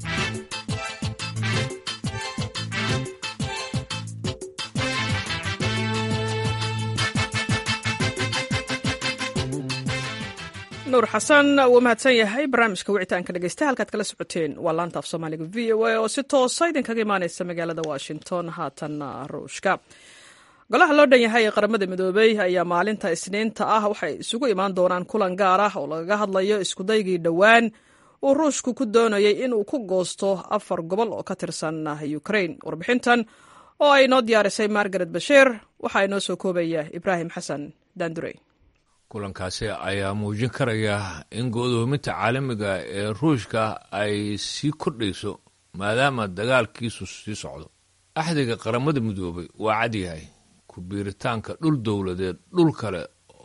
nuur xasan wuu mahadsan yahay barnaamijka wicitaanka dhegeysta halkaad kala socoteen waa laanta af soomaaliga v o a oo si toosa idinkaga imaaneysa magaalada washington haatanna ruushka golaha loo dhan yahay ee qaramada midoobey ayaa maalinta isniinta ah waxay isugu imaan doonaan kulan gaar ah oo lagaga hadlayo iskudaygii dhowaan uu ruushku ku doonayay inuu ku goosto afar gobol oo ka tirsan ukrain warbixintan oo ay noo diyaarisay margaret bashiir waxaa inoo soo koobaya ibraahim xasan daandurey kulankaasi ayaa muujin karaya in go'doominta caalamiga ee ruushka ay sii kordhayso maadaama dagaalkiisu sii socdo axdiga qaramada midoobay waa cadyahay ku biiritaanka dhul dowladeed dhul kale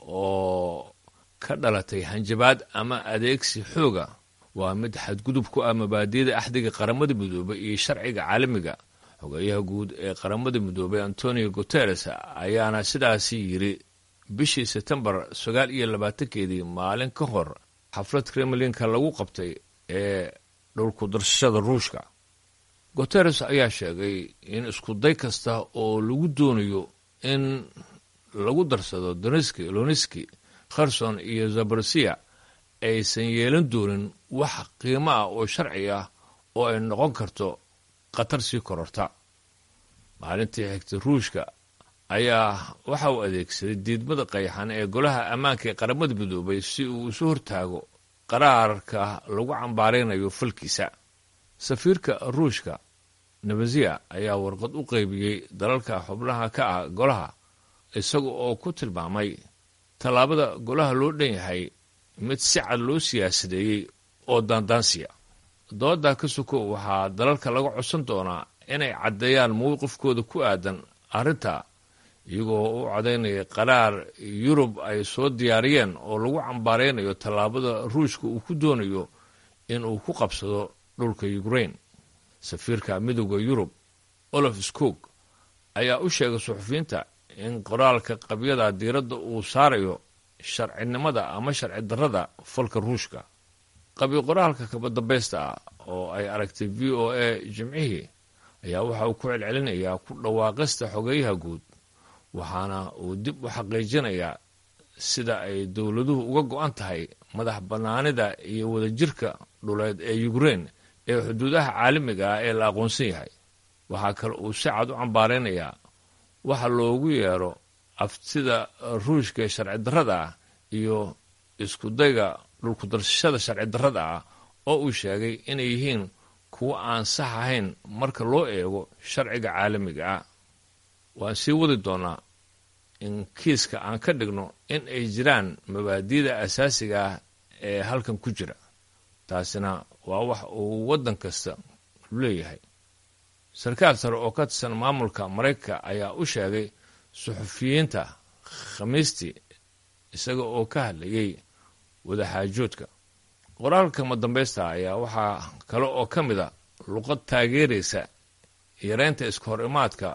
oo ka dhalatay hanjabaad ama adeegsi xooga waa mid xadgudub ku ah mabaadiyada axdiga qaramada midoobay iyo sharciga caalamiga xogeeyaha guud ee qaramada midoobay antonio guteres ayaana sidaasi yidhi bishii sebtembar sagaal iyo labaatankeedii maalin ka hor xaflad kremlinka lagu qabtay ee dhulku darsashada ruushka guteres ayaa sheegay in iskuday kasta oo lagu doonayo in lagu darsado doneski loniski kherson iyo zaborsiya aysan yeelan doonin wax qiimo ah oo sharci ah oo ay noqon karto khatar sii kororta maalintii xigtay ruushka ayaa waxa uu adeegsaday diidmada qayxan ee golaha ammaanka ee qaramada midoobay si uu isu hortaago qaraarka lagu cambaaraynayo falkiisa safiirka ruushka nebaziya ayaa warqad u qaybiyey dalalka xubnaha ka ah golaha isaga oo ku tilmaamay tallaabada golaha loo dhan yahay mid si cad loo siyaasadeeyey oo daandaansiya dooda ka suko waxaa dalalka laga codsan doonaa inay caddeeyaan mowqifkooda ku aadan arrinta iyagoo u codaynaya qaraar yurub ay soo diyaariyeen oo lagu cambaaraynayo tallaabada ruushka uu ku doonayo in uu ku qabsado dhulka ukrain safiirka midooda yurub olaf skog ayaa u sheegay suxufiyiinta in qoraalka qabyada diiradda uu saarayo sharcinimada ama sharci darrada falka ruushka qabyo qoraalka kabadambaysta ah oo ay aragtay v o a jimcihii ayaa waxa uu ku celcelinayaa ku dhawaaqista xogeeyaha guud waxaana uu dib u xaqiijinayaa sida ay dowladuhu uga go-an tahay madax bannaanida iyo wadajirka dhuleed ee ukrain ee xuduudaha caalamiga ah ee la aqoonsan yahay waxaa kale uu si cad u cambaaraynayaa waxa loogu yeero aftida ruushka ee sharci darrada ah iyo iskudayga dhulkudarsashada sharci darrada ah oo uu sheegay inay yihiin kuwo aan sax ahayn marka loo eego sharciga caalamiga ah waan sii wadi doonaa in kiiska aan ka dhigno in ay jiraan mabaadi'da asaasiga ah ee halkan ku jira taasina waa wax uu waddan kasta leeyahay sarkaal sare oo ka tirsan maamulka maraykanka ayaa u sheegay suxufiyiinta khamiistii isaga oo ka hadlayay wadaxaajoodka qoraalka madambaysta ayaa waxaa kale oo ka mid a luqad taageeraysa yareynta iska hor imaadka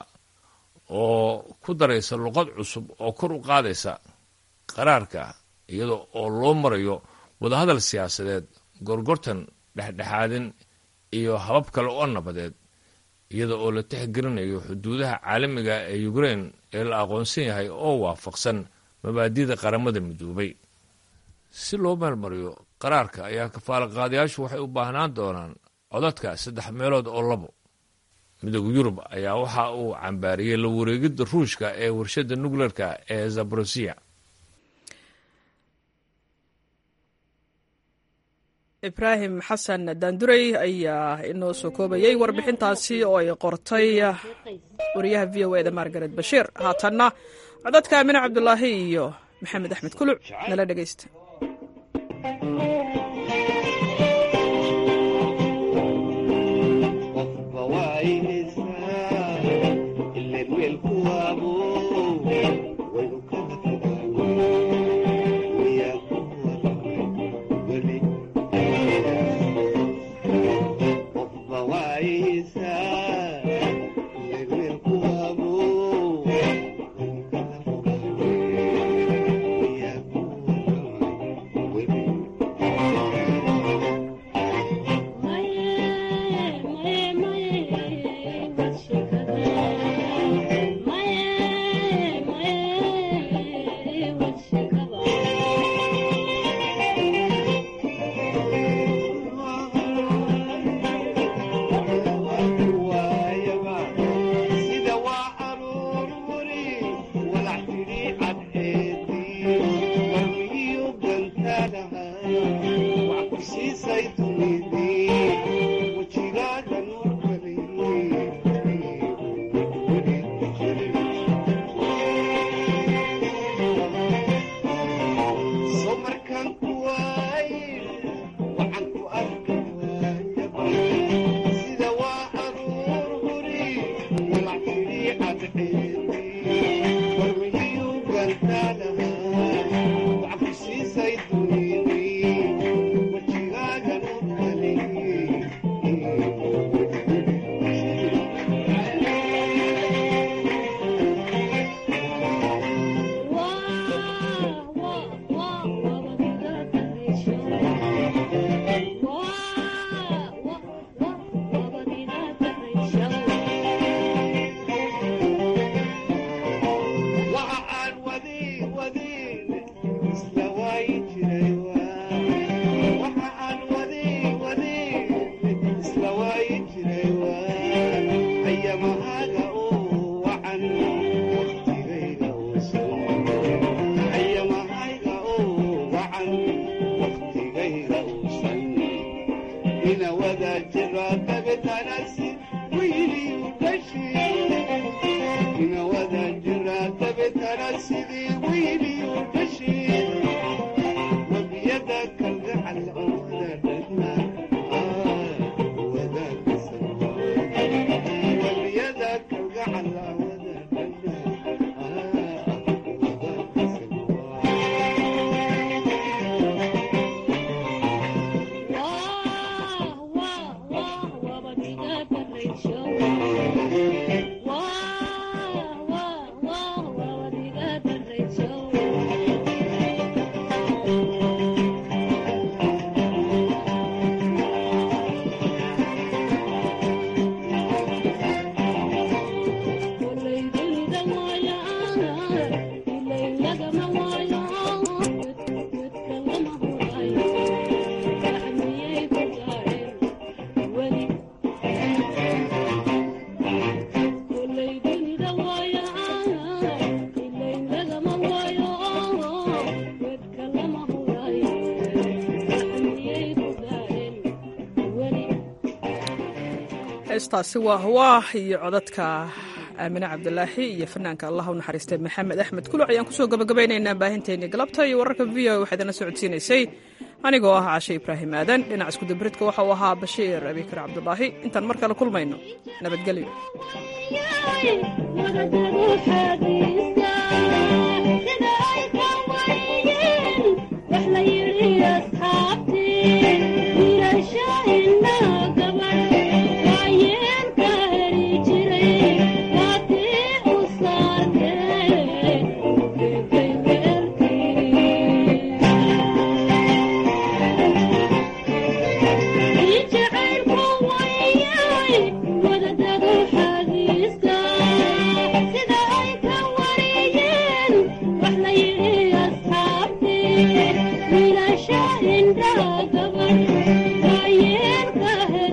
oo ku daraysa luqad cusub oo kor u qaadaysa qaraarka iyada oo loo marayo wadahadal siyaasadeed gorgortan dhexdhexaadin iyo habab kale oo nabadeed iyada oo la tixgelinayo xuduudaha caalamiga ee ukrein ee la aqoonsan yahay oo waafaqsan mabaadida qaramada midoobay si loo meelmariyo qaraarka ayaa kafaalaqaadayaashu waxay u baahnaan doonaan codadka saddex meelood oo labo midooda yurub ayaa waxa uu cambaariyey la wareegidda ruushka ee warshadda nukleerka ee zaborosiya ibraahim xasan daandurey ayaa inoo soo koobayey warbixintaasi oo ay qortay wariyaha v o eda margaret bashiir haatanna codadka amine cabdulaahi iyo maxamed axmed kuluc nala dhegeysta heestaasi waa hwaah iyo codadka aamine cabdulaahi iyo fanaanka allah u naxariistay maxamed axmed kuluc ayaan kusoo gabagabaynaynaa baahinteennii galabta iyo wararka v o waxaa idinla socodsiinaysay anigoo ah cashe ibraahim aadan dhinac iskudabridka waxa uu ahaa bashiir abikar cabdulaahi intaan mar kale kulmayno nabadgelyo